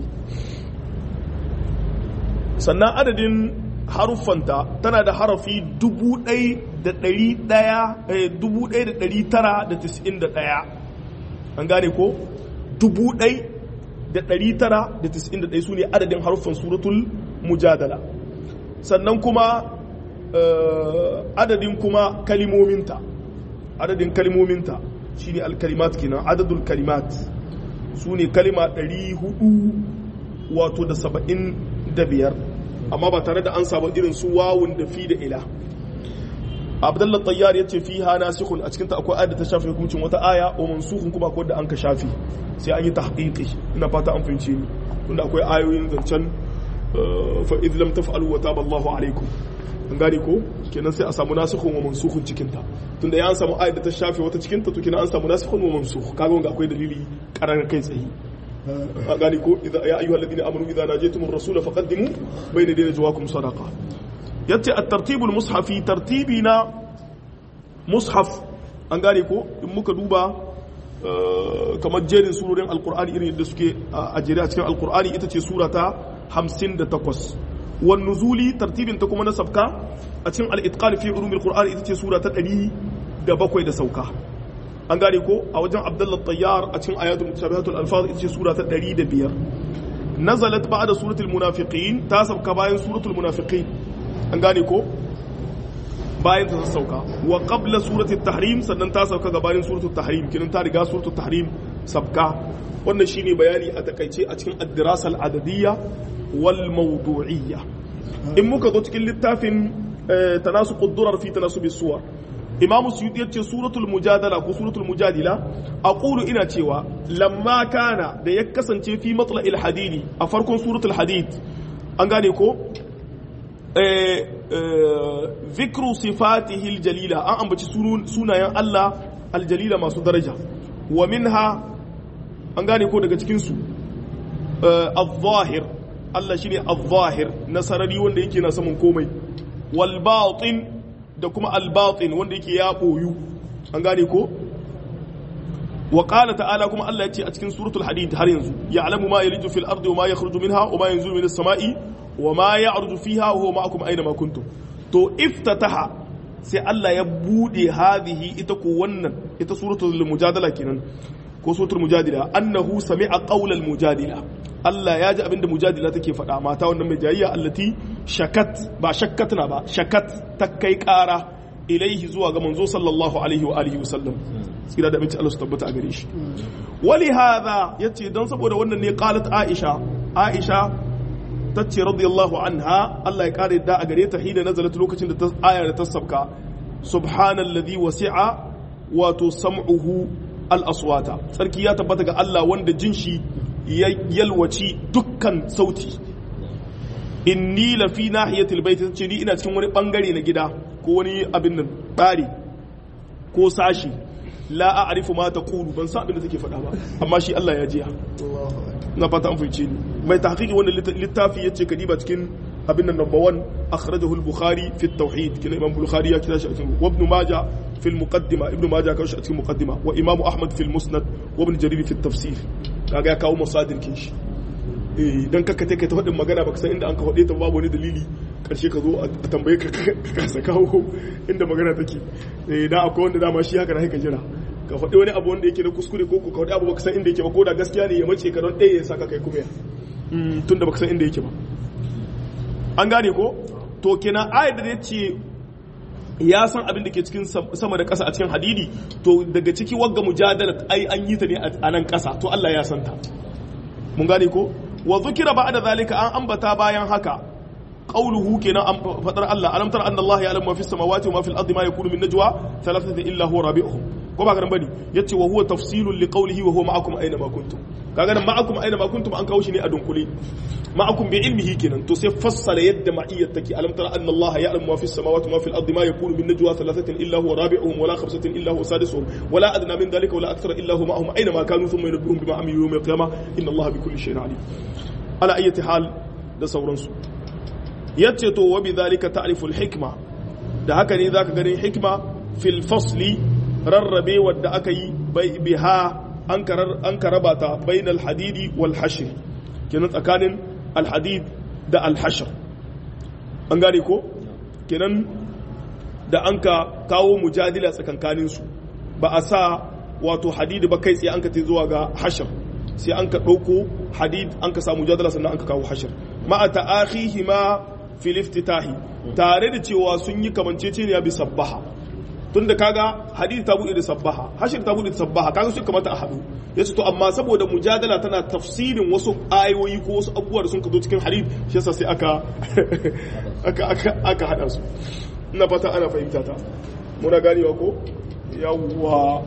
sannan adadin haruffanta tana da harafi 1991 an gane ko 1991 su ne adadin haruffan suratul mujadala sannan kuma adadin kuma kalimominta adadin kalimominta shi ne alkalimat kenan adadul kalimat su ne kalima 400 wato da saba'in da biyar amma ba tare da an samu irin su wawun da fi da ila abdullah tayyar ya ce fi ha nasikhun a cikinta akwai ayat da ta shafi hukuncin wata aya o mansukhun kuma akwai da an ka shafi sai an yi tahqiqi ina fata an fahimce ni tunda akwai ayoyin zancen fa idh lam taf'alu wa taba Allahu alaikum an gane ko kenan sai a samu nasikhun wa mansukhun cikin ta tunda ya an samu ayat da ta shafe wata cikin ta to kenan an samu nasikhun wa mansukh kaga wanga akwai dalili karar kai tsaye a gane ko idza ya ayyuhal ladina amanu idza najaytumur rasula faqaddimu bayna yaday najwakum sadaqa yace at-tartibul mushafi tartibi na mushaf an gane ko in muka duba kamar jerin surorin alqur'ani irin yadda suke a jere a cikin alqur'ani ita ce sura ta 58 wan nuzuli tartibin ta kuma na sabka a cikin al-itqan fi ulumil qur'ani ita ce sura ta 107 da sauka an gane ko a wajen abdullah tayyar a cikin ayatul mutashabihatul alfaz ita ce sura ta 105 nazalat ba'da suratul munafiqin ta sabka bayan suratul munafiqin an gane ko bayan ta sauka wa qabla suratul tahrim sannan ta sauka gabanin suratul tahrim kinan ta riga suratul tahrim sabka wannan shine bayani a takaice a cikin ad-dirasa al-adadiyya wal mawdu'iyya in muka zo cikin littafin tanasuqud durar fi tanasubi suwar imamu suyuti yace suratul mujadala ko suratul mujadila aqulu ina cewa lamma kana da ya kasance fi matla'il hadidi a farkon suratul hadid an gane ko eh zikru sifatihi aljalila an ambaci sunayen Allah aljalila masu daraja wa minha an gane ko daga cikin su al-zahir Allah shine al-zahir na sarari wanda yake na saman komai wal batin da kuma al-batin wanda yake ya boyu an gane ko wa qala ta'ala kuma Allah yace a cikin suratul hadid har yanzu ya'lamu ma yaliju fil ardi wa ma yakhruju minha wa ma yanzulu minas sama'i wa ma ya'ruju fiha wa huwa ma'akum aina ma kuntum to iftataha sai Allah ya bude hadhihi ita ko wannan ita suratul mujadala kenan ko suratul mujadila annahu sami'a qawlal mujadila Allah ya ji abinda mujadila take faɗa mata wannan mai jayayya allati shakat ba shakkatna ba shakat ta kai ƙara ilaihi zuwa ga manzo sallallahu alaihi wa alihi wasallam tsira da abinci Allah su tabbata a gare shi wali hadha yace dan saboda wannan ne qalat aisha aisha tace radiyallahu anha Allah ya kare da a gare ta hina nazalat lokacin da ta aya da ta sabka subhanalladhi wasi'a wato sam'uhu al-aswata sarki ya tabbata ga Allah wanda jin shi ya yalwaci dukkan sauti inni la fi nahiyatil bait tace ni ina cikin wani bangare na gida ko wani abin nan bari ko sashi la a'rifu ma taqulu ban san abin da take faɗa ba amma shi Allah ya jiya na fata an fice ni mai tahqiqi wannan littafi yace kadiba cikin abin nan number 1 akhrajahu al-bukhari fi at-tauhid kina imam bukhari ya kira shi a cikin wa ibn majah fi al-muqaddima ibn majah kawo shi a cikin muqaddima wa imam ahmad fi al-musnad wa ibn jarir fi at-tafsir kaga ya kawo masadir kin shi eh dan kakka take ta faɗin magana baka san inda an ka faɗe ta babu wani dalili karshe ka zo a tambaye ka kasa kawo inda magana take eh da akwai wanda dama shi haka na ka jira ka faɗi wani abu wanda yake na kuskure ko ka faɗi abu baka san inda yake ba ko da gaskiya ne ya mace ka don ɗaya ya saka kai kuma tun da baka san inda yake ba an gane ko to kenan ayat da ya ce ya san abin da ke cikin sama da ƙasa a cikin hadidi to daga ciki wagga mujadala ai an yi ta ne a nan ƙasa to Allah ya san ta mun gane ko wa zukira ba'da zalika an ambata bayan haka qawluhu kenan an fadar Allah alam tara anna Allah ya'lamu ma fis samawati wa ma fil ardi ma yakunu min najwa thalathatin illa huwa rabi'uhum ko ba garan bane yace wa huwa tafsilun li qawlihi wa huwa ma'akum aina ma kuntum kaga nan ma'akum aina ma kuntum an kawo shi ne a dunkule ma'akum bi ilmihi kenan to sai fassara yadda ma'iyyat take alam tara anna Allah ya'lamu ma fis samawati wa ma fil ardi ma yakunu min najwa thalathatin illa huwa rabi'uhum wala khamsatin illa huwa sadisuhum wala adna min dhalika wala akthara illa huwa ma'ahum aina ma kanu thumma yunabbi'uhum bima amilu yawm al-qiyamah inna Allah bi kulli shay'in alim ala ayyati hal da sauransu yace to wa bi dhalika ta'rifu al-hikma da haka ne zaka ganin hikma fil fasli rarrabe wadda aka yi biha an karaba ta bain alhadidi wal hashr kenan tsakanin alhadid da alhashr an gane ko kenan da an ka kawo mujadila tsakankanin su ba a sa wato hadidi ba kai tsaye an ka te zuwa ga hashr sai an ka ɗauko hadid an ka sa mujadala sannan an ka kawo hashr ma'a ta'akhihi ma fil iftitahi tare da cewa sun yi kamanceceniya bi sabbaha tunda kaga hadith ta bude da sabbaha hashir ta bude da sabbaha kaga su kamata a hadu yace to amma saboda mujadala tana tafsirin wasu ayoyi ko wasu abubuwa da sun ka zo cikin hadith shi yasa sai aka aka aka aka hada su ina fata ana fahimta ta muna ganewa ko yawwa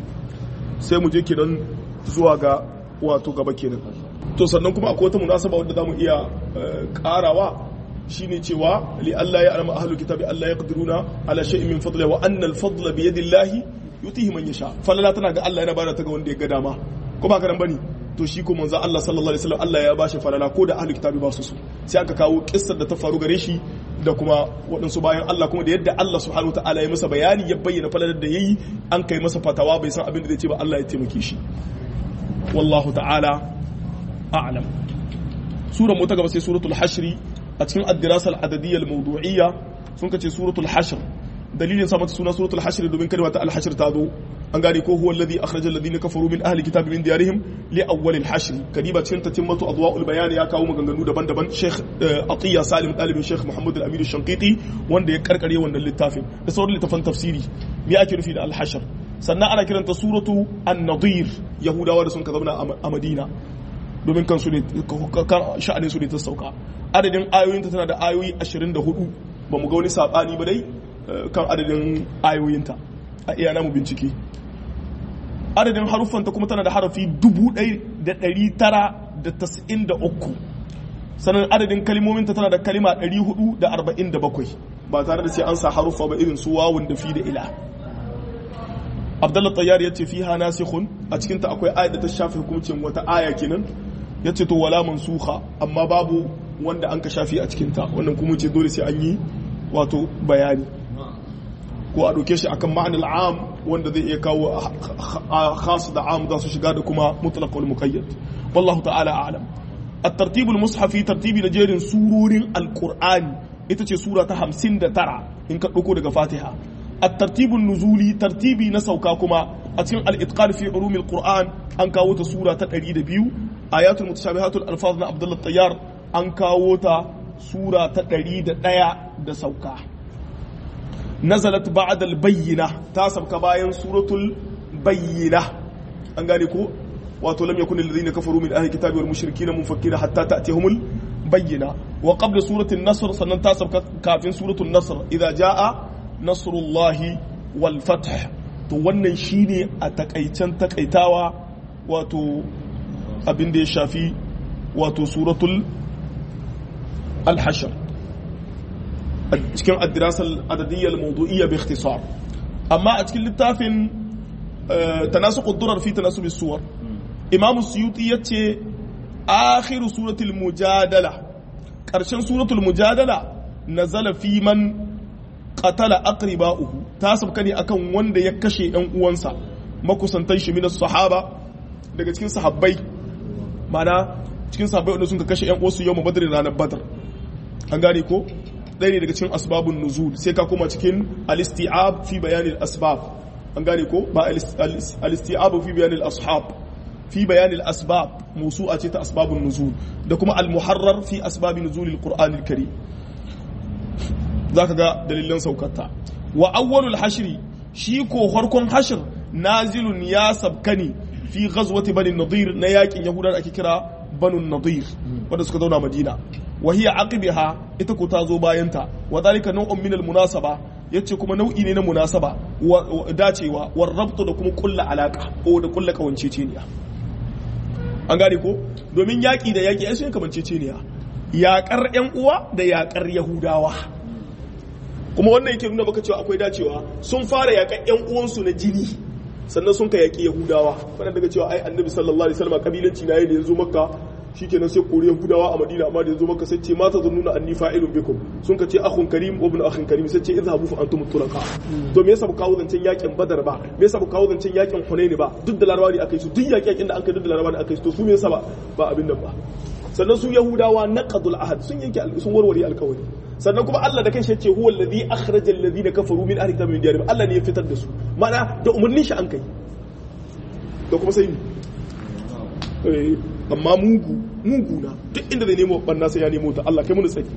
sai mu je kenan zuwa ga wato gaba kenan to sannan kuma akwai wata munasaba wadda zamu iya karawa shine cewa li Allah ya alama ahlul kitabi Allah ya qadiruna ala shay'in min fadli wa anna al fadla bi yadillahi yutihi man yasha falala tana ga Allah yana bada ta ga wanda ya ga dama ko ba karan bane to shi ko manzo Allah sallallahu alaihi wasallam Allah ya bashi falala ko da ahlul kitabi ba su so sai aka kawo kissar da ta faru gare shi da kuma waɗansu bayan Allah kuma da yadda Allah subhanahu ta'ala ya masa bayani ya bayyana falalar da yayi an kai masa fatawa bai san abin da zai ce ba Allah ya taimake shi wallahu ta'ala a'lam sura mu ta gaba sai suratul hashri a cikin addirasar adadiyyar mawdu'iyya sun kace suratul hashr dalilin sa mata suna suratul hashr domin kalma ta al-hashr ta zo an gane ko huwa alladhi akhraja alladhina kafaru min ahli kitabi min diyarihim li awwal al-hashr kadiba cikin tatimmatu adwa'ul bayan ya kawo maganganu daban-daban Sheikh Atiya Salim dalibin Sheikh Muhammad al-Amin al-Shanqiti wanda ya karkare wannan littafin da sauran littafan tafsiri me ake nufi da al-hashr sannan ana kiranta suratu an-nadir yahudawa da sun ka zauna a Madina domin kansu ne sha'anin su ne ta sauka adadin ayoyinta tana da ayoyi 24 ba mu ga wani sabani ba dai kan adadin ayoyinta a iya namu bincike adadin haruffanta kuma tana da harafi 1993 sannan adadin kalimominta tana da kalima 447 ba tare da sai an sa haruffa ba irin su wawun da fi da ila abdullah tayyar ya ce fi ha nasikhun a cikinta akwai ayat da ta shafi hukuncin wata aya kenan ya ce to wala mansuha amma babu wanda an ka shafi a cikinta wannan kuma ce dole sai an yi wato bayani ko a ɗauke shi akan ma'anar am wanda zai iya kawo khas da am za su shiga da kuma mutlaq wal muqayyad wallahu ta'ala a'lam at-tartib al-mushafi tartibi na jerin surorin al-qur'ani ita ce sura ta 59 in ka dauko daga fatiha at-tartib nuzuli tartibi na sauka kuma a cikin al-itqan fi ulum al-qur'an an kawo ta sura ta 102 ayatul mutashabihatul alfaz na abdullah tayyar an kawo ta sura ta 101 da sauka nazalat ba'da al-bayyina ta sabka bayan suratul bayyina an gane ko wato lam yakun alladhina kafaru min ahli kitabi wal mushrikina munfakkina hatta ta'tiyahumul bayyina wa qabla suratul nasr sannan ta sabka kafin suratul nasr idza jaa nasrullahi wal fath to wannan shine a takaicen takaitawa wato abin da ya shafi wato suratul al-hashr cikin addirasar adadiyyar maudu'iyya bi ikhtisar amma a cikin littafin tanasu quddurar fi tanasu bisuwar imam suyuti yace akhiru suratul mujadala karshen suratul mujadala nazala fi man qatala aqriba'uhu ta sabka ne akan wanda ya kashe yan uwansa makusantan shi minas sahaba daga cikin sahabbai mana cikin sahabbai wanda sun kashe yan uwansu yau badr ranar badr an gane ko ɗaya ne daga cikin asbabun nuzul sai ka koma cikin al-isti'ab fi bayanin asbab an gane ko ba al-isti'ab fi bayanin ashab fi bayanin asbab musu'a ce ta asbabun nuzul da kuma al-muharrar fi asbabin nuzulil qur'an al-karim zaka ga dalilan saukarta wa awwalul hashri shi ko farkon hashr nazilun ya sabkani fi ghazwati bani nadir na yakin yahudan ake kira banu nadir wanda suka zauna madina wa hiya aqibiha ita ko ta zo bayanta wa dalika nau'un min al-munasaba yace kuma nau'i ne na munasaba dacewa war rabtu da kuma kulla alaka ko da kulla kawanceceniya an gane ko domin yaki da yaki ai sun kamanceceniya yakar yan uwa da yakar yahudawa kuma wannan yake nuna baka cewa akwai dacewa sun fara yakan yan uwansu na jini sannan sun ka yaki yahudawa wannan daga cewa ai annabi sallallahu alaihi wasallam kabilanci na yayin da yanzu makka shikenan sai koriyan gudawa a madina amma da yanzu maka sai ce mata zan nuna anni fa'ilun bikum sun ka ce akhun karim wa ibn akhin karim sai ce izhabu fa antum tulqa to me yasa ba kawo zancen yakin badar ba me yasa ba kawo zancen yakin hunaini ba duk da larabawa ne akai su duk yakin da an kai duk da larabawa ne akai su to su me yasa ba ba abin nan ba sannan su yahudawa naqadul ahad sun yanke sun warware alkawari sannan kuma Allah da kanshi yace huwa alladhi akhraja alladhina kafaru min ahli kitabi min diyarihim Allah ne ya fitar da su mana da umurnin shi an kai da kuma sai amma mugu mugu na duk inda zai nemo banna sai ya nemo ta Allah kai mun tsaki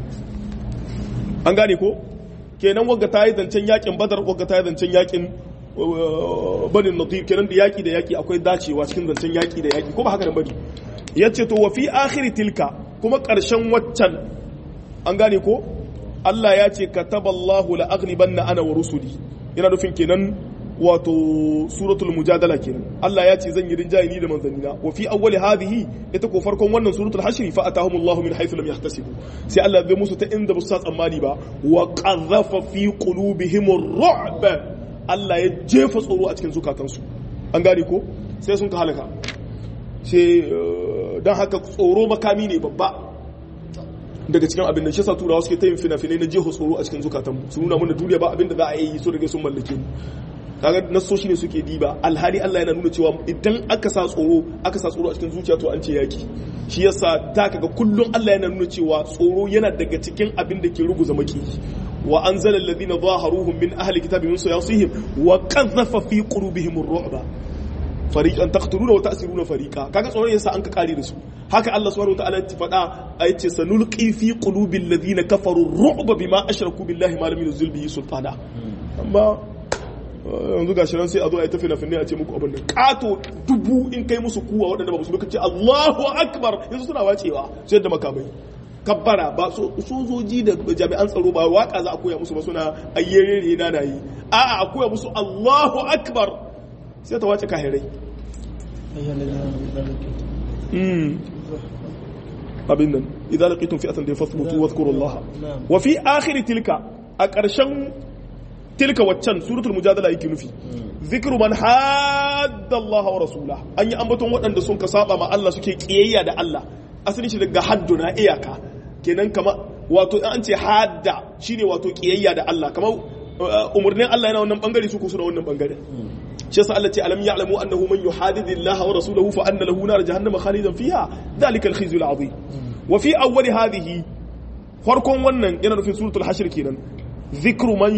an gane ko kenan wagga ta yi zancen yakin badar wagga ta yi zancen yakin banin nadir kenan da yaki da yaki akwai dacewa cikin zancen yaki da yaki ko ba haka nan bane yace to wa fi akhir tilka kuma karshen waccan an gane ko Allah ya ce kataballahu la aghlibanna ana wa rusuli yana nufin kenan wato suratul mujadala kenan Allah ya ce zan yi rinjaye ni da manzannina wa fi awwali hadhihi ita ko farkon wannan suratul hashr fa atahumullahu min haythu lam yahtasibu sai Allah zai musu ta inda ba su tsammani ba wa qadhafa fi qulubihim ar-ru'b Allah ya jefa tsoro a cikin zukatansu an gane ko sai sun ka halaka sai dan haka tsoro makami ne babba daga cikin abin da shi sa turawa suke ta yin fina-finai na jeho tsoro a cikin zukatanmu su nuna mana duniya ba abin da za a yi so daga sun mallake mu kaga nasoshi ne suke diba alhali Allah yana nuna cewa idan aka sa tsoro aka sa tsoro a cikin zuciya to an ce yaki shi yasa ta kaga kullum Allah yana nuna cewa tsoro yana daga cikin abin da ke ruguza maki wa anzala alladhina zaharuhum min ahli kitabi min sayasihim wa qadhafa fi qulubihim ar-ru'ba fariqan taqtuluna wa ta'siruna fariqa kaga tsoron yasa an ka kare da su haka Allah subhanahu wataala ya faɗa ayace sanulqi fi qulubil ladina kafaru ar-ru'ba bima ashraku billahi ma lam yunzil bihi sultana amma yanzu ga shirin sai a zo a yi tafi na finne a ce muku abin da kato dubu in kai musu kuwa waɗanda ba musu ce Allahu akbar yanzu suna wacewa sai da makamai kabbara ba sojoji da jami'an tsaro ba waka za a koya musu ba suna ayyere na na yi a'a a koya musu Allahu akbar sai ta wace kahirai abin nan idan laqitum fi'atan da fasbutu wadhkurullaha wa fi akhir tilka a ƙarshen tilka waccan suratul mujadala yake nufi zikru man hadda Allah wa rasula an yi ambaton waɗanda sun ka saba ma Allah suke kiyayya da Allah asalin shi daga haddu na iyaka kenan kama wato an ce hadda shine wato kiyayya da Allah kamar umurnin Allah yana wannan bangare su ko suna wannan bangare shi yasa Allah ce alam ya'lamu annahu man yuhadidu Allah wa rasulahu fa anna lahu nar jahannama khalidan fiha dhalika al-khizyu al-azim wa fi awwal hadhihi farkon wannan yana nufin suratul hashr kenan zikru man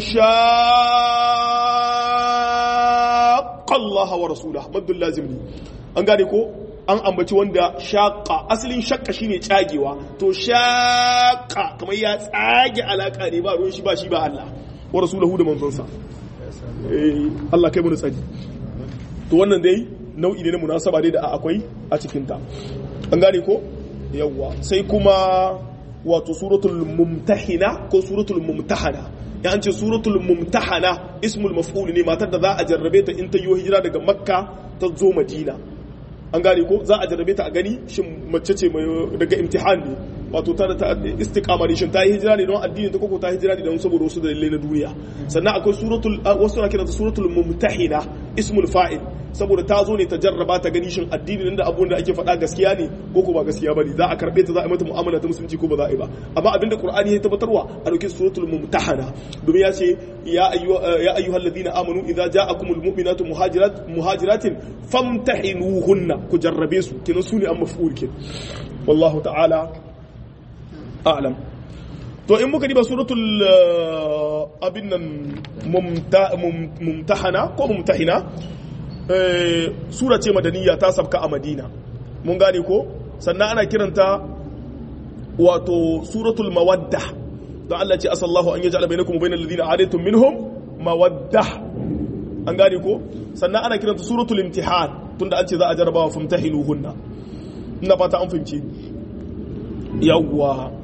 shaqqa Allah wa rasulahu madul lazim ne an gane ko an ambaci wanda shaqqa asalin shaqqa shine tsagewa to shaqqa kamar ya tsage alaka ne ba ruwan shi ba shi ba Allah wa rasulahu da manzonsa Allah kai mu tsari to wannan dai nau'i ne na munasaba dai da akwai a cikin ta an gane ko yawwa sai kuma wato suratul mumtahina ko suratul mumtahana ya an ce suratul mumtahana ismul maf'ul ne matar da za a jarrabe ta in ta yi hijira daga makka ta zo madina an gane ko za a jarrabe ta a gani shin mace ce daga imtihan ne wato ta da istiqama ne shin ta yi hijira ne don addini ta koko ta hijira ne don saboda wasu dalilai na duniya sannan akwai suratul wasu na kiranta suratul mumtahina ismul fa'il saboda ta zo ne ta jarraba ta gani shin addini nan da abubuwan da ake faɗa gaskiya ne ko ko ba gaskiya bane za a karbe ta za a yi mata mu'amala ta musulunci ko ba za a yi ba amma abinda qur'ani ya tabbatarwa a dauke suratul mumtahana domin ya ce ya ya ayyuhal ladina amanu idza ja'akumul mu'minatu muhajirat muhajiratin famtahinuhunna ku jarrabe su kenan su ne an maf'ul kin wallahu ta'ala a'lam to in muka diba suratul abin nan mumtahana ko mumtahina sura ce madaniya ta sabka a madina mun gane ko sannan ana kiranta wato suratul mawadda don Allah ce asallahu an yaj'ala bainakum wa bainal ladina adaytum minhum mawadda an gane ko sannan ana kiranta suratul imtihan tunda an ce za a jarabawa famtahinuhunna ina fata an fahimci yawwa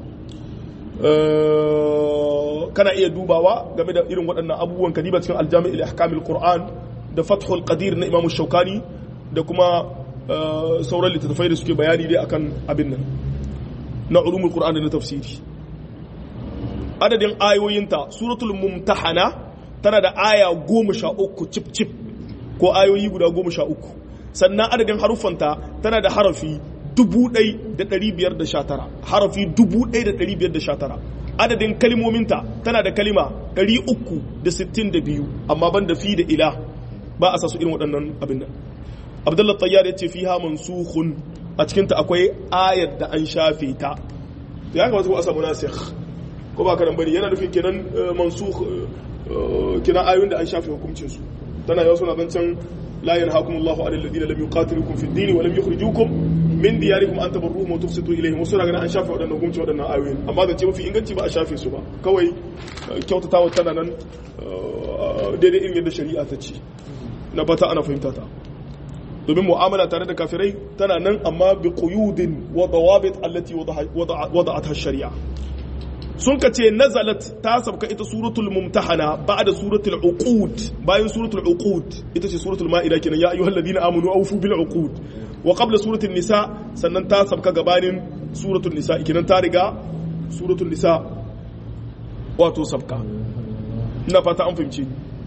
kana iya dubawa game da irin waɗannan abubuwan kadiba cikin aljami' al-ahkamil qur'an da fathul qadir na imamu shaukani da kuma sauran littattafai da suke bayani dai akan abin nan na ulumul qur'an da na tafsiri adadin ayoyinta suratul mumtahana tana da aya goma sha uku cip cip ko ayoyi guda goma sha uku sannan adadin haruffanta tana da harafi dubu ɗai da ɗari biyar da sha tara harafi dubu ɗai da ɗari biyar da sha tara adadin kalimominta tana da kalima ɗari uku da sittin da biyu amma ban da fi da ila ba a sasu irin waɗannan abin nan abdullah tayyar ya ce fi ha mansukhun a cikinta akwai ayar da an shafe ta ya kamata ko a samu nasikh ko ba karan bane yana nufin kenan mansukh kenan ayoyin da an shafe hukuncin su tana yawa suna zancen la yanhaakumullahu 'anil ladina lam yuqatilukum fid din wa lam yukhrijukum min diyarikum an tabarruhum wa tuqsitu ilayhim wasu daga an shafe waɗannan hukunci waɗannan ayoyin amma zance mafi inganci ba a shafe su ba kawai kyautatawa tana nan daidai irin yadda shari'a ta ce na bata ana fahimta ta domin mu'amala tare da kafirai tana nan amma bi quyudin wa dawabit allati wada'atha shari'a sun ka ce nazalat ta sabka ita suratul mumtahana ba'da suratul uqud bayan suratul uqud ita ce suratul ma'ida kenan ya ayyuhal ladina amanu awfu bil uqud wa qabla suratul nisa sannan ta sabka gabanin suratul nisa kenan ta riga suratul nisa wato sabka ina fata an fahimce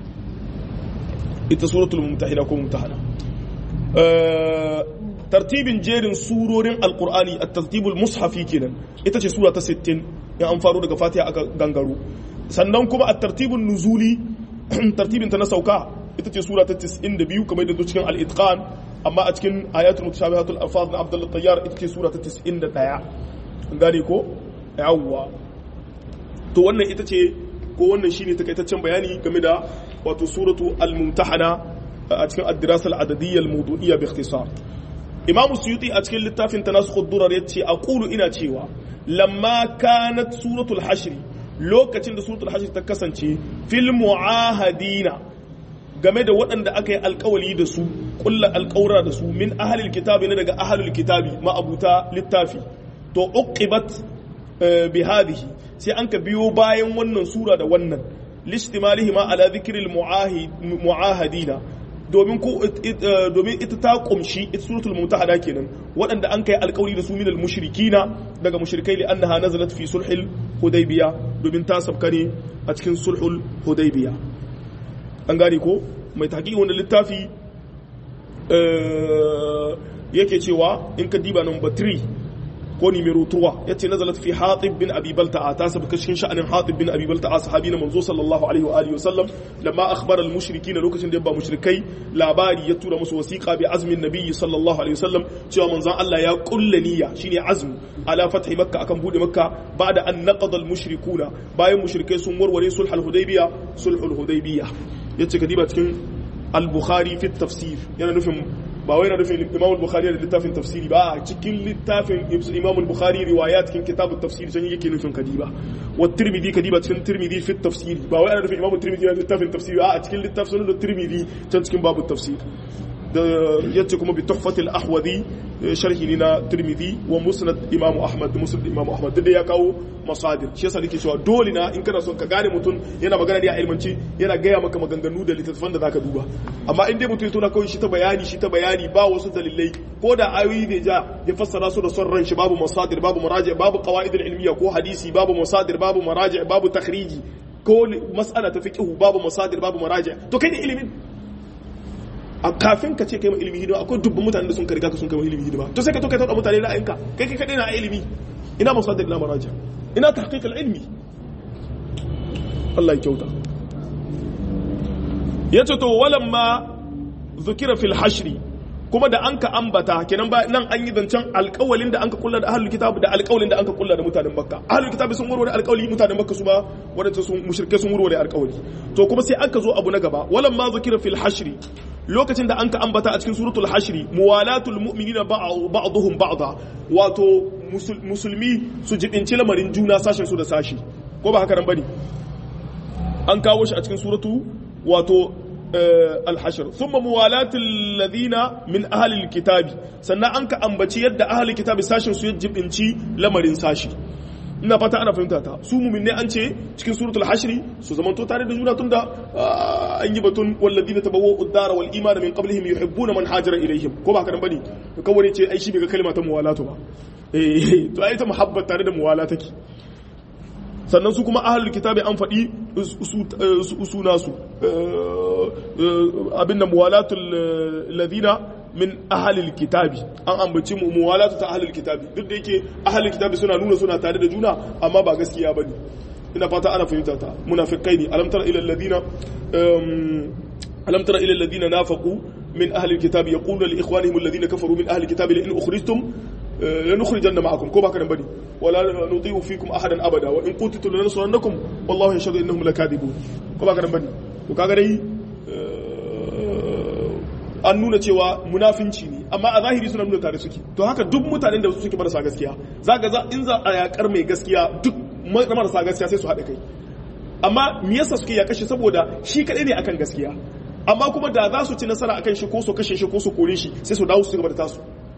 ita suratul mumtahina ko mumtahana tartibin jerin surorin alqur'ani at-tartibul mushafi kenan ita ce sura ta 60 in an faro daga fatiha aka gangaro sannan kuma a tartibin nuzuli tartibin ta na sauka ita ce sura ta 92 kamar da cikin al-itqan amma a cikin ayatul mutashabihatul alfaz na abdullah tayyar ita ce sura ta 91 gane ko yawwa to wannan ita ce ko wannan shine takaitaccen bayani game da wato suratu al-mumtahana a cikin ad-dirasa al-adadiyya al-mawdu'iyya bi ikhtisar imam suyuti a cikin littafin tanasukh ad-durar yace aqulu ina cewa lamma kanat suratul hashr lokacin da suratul hashr ta kasance fil muahadina game da waɗanda aka yi alkawali da su kulla alkawura da su min ahalil kitabi ne daga ahalul kitabi ma'abuta littafi to uqibat bi hadhihi sai an ka biyo bayan wannan sura da wannan listimalihima ala dhikril muahidina domin ko domin ita ta kumshi ita suratul mutahada kenan waɗanda an kai alƙawari da su minal mushrikina daga mushrikai li annaha nazalat fi sulhil hudaybiya domin ta sabka ne a cikin sulhul hudaybiya an gane ko mai tahqiqi wannan littafi yake cewa in ka diba number 3 ko numero 3 yace nazalat fi hatib bin abi balta'a ta sabka cikin sha'anin hatib bin abi balta'a sahabi na manzo sallallahu alaihi wa alihi wasallam lamma akhbara al mushrikin lokacin da ba mushrikai labari ya tura musu wasiqa bi azmin nabiyyi sallallahu alaihi wasallam cewa manzon Allah ya kulla niyya shine azm ala fathi makka akan bude makka ba'da an naqada al mushrikuna bayan mushrikai sun warware sulhul hudaybiya sulhul hudaybiya yace kadiba cikin al bukhari fi tafsir yana nufin ba wai na nufin imam bukhari da littafin tafsiri ba a cikin littafin imam bukhari riwaya cikin kitabun tafsiri can yake nufin kadiba wa tirmidhi kadiba cikin tirmidhi fi tafsiri ba wai ana nufin imam tirmidhi da littafin tafsiri ba a cikin littafin sunan tirmidhi can cikin babu tafsir da yace kuma bi tuhfatil ahwadi sharhi ne na tirmidhi wa musnad imam ahmad da musnad imam ahmad da ya kawo masadir shi yasa nake cewa dole na in kana son ka gane mutum yana magana ne a ilmanci yana gaya maka maganganu da littattafan da zaka duba amma in dai mutum ya tona kawai shi ta bayani shi ta bayani ba wasu dalilai ko da ayoyi ne ja ya fassara su da son ran shi babu masadir babu maraji babu qawaid ilmiya ko hadisi babu masadir babu maraji babu takhriji ko mas'ala ta fiqh babu masadir babu maraji to kai ne ilimin a kafin ka ce kai ma ilimi hidima akwai dubban mutanen da sun ka riga ka sun kai ma ilimi hidima to sai ka to kai tada mutane ra'ayinka kai kai kadai na ilimi ina masadir ina maraji ina tahqiq al-ilmi Allah ya kyauta yace to walamma zukira fil hashri kuma da anka ambata kenan ba nan an yi zancen alƙawalin da anka kulla da ahlul kitab da alƙawalin da anka kulla da mutanen makka ahlul kitab sun warware alƙawali mutanen makka su ba wadanda sun mushrike sun warware alƙawali to kuma sai anka zo abu na gaba walamma zukira fil hashri lokacin da anka ambata a cikin suratul hashri muwalatul mu'minina ba'dhum ba'dha wato musulmi su jibinci lamarin juna sashen su da sashi ko ba haka nan bane an kawo shi a cikin suratu wato الحشر ثم موالاة الذين من أهل الكتاب سنة أنك أنبتي يد أهل الكتاب ساشن سيجب إنشي لمرين ساشي ina fata ana fahimta ta su mumin ne an ce cikin suratul hashri su zaman to tare da juna tunda an yi batun walladina tabawwa'u ad-dara wal imana min qablihim yuhibbuna man hajara ilayhim ko ba kadan bane kawai ce ai shi bai ga kalma ta muwalatu ba eh to ai ta muhabbat tare da muwala take sannan su kuma ahalul kitabi an faɗi su nasu abin da muwalatul ladina min ahalul kitabi an ambaci muwalatu ta ahalul kitabi duk da yake ahalul kitabi suna nuna suna tare da juna amma ba gaskiya ba ne ina fata ana fahimta ta munafikai ne alam tara ila alladhina alam tara ila alladhina nafaqu min ahli alkitabi yaqulu li ikhwanihim alladhina kafaru min ahli alkitabi la in ukhrijtum لنخرجن معكم كوبا كان بدي ولا نضيع فيكم احدا ابدا وان قتلتم لننصرنكم والله يشهد انهم لكاذبون كوبا كان بدي to kaga dai an nuna cewa munafinci ne amma a zahiri suna nuna tare suke to haka duk mutanen da suke marasa gaskiya zaka za in za a yakar mai gaskiya duk marasa gaskiya sai su haɗa kai amma me yasa suke ya kashe saboda shi kadai ne akan gaskiya amma kuma da za su ci nasara akan shi ko su kashe shi ko su kore shi sai su dawo su gaba da tasu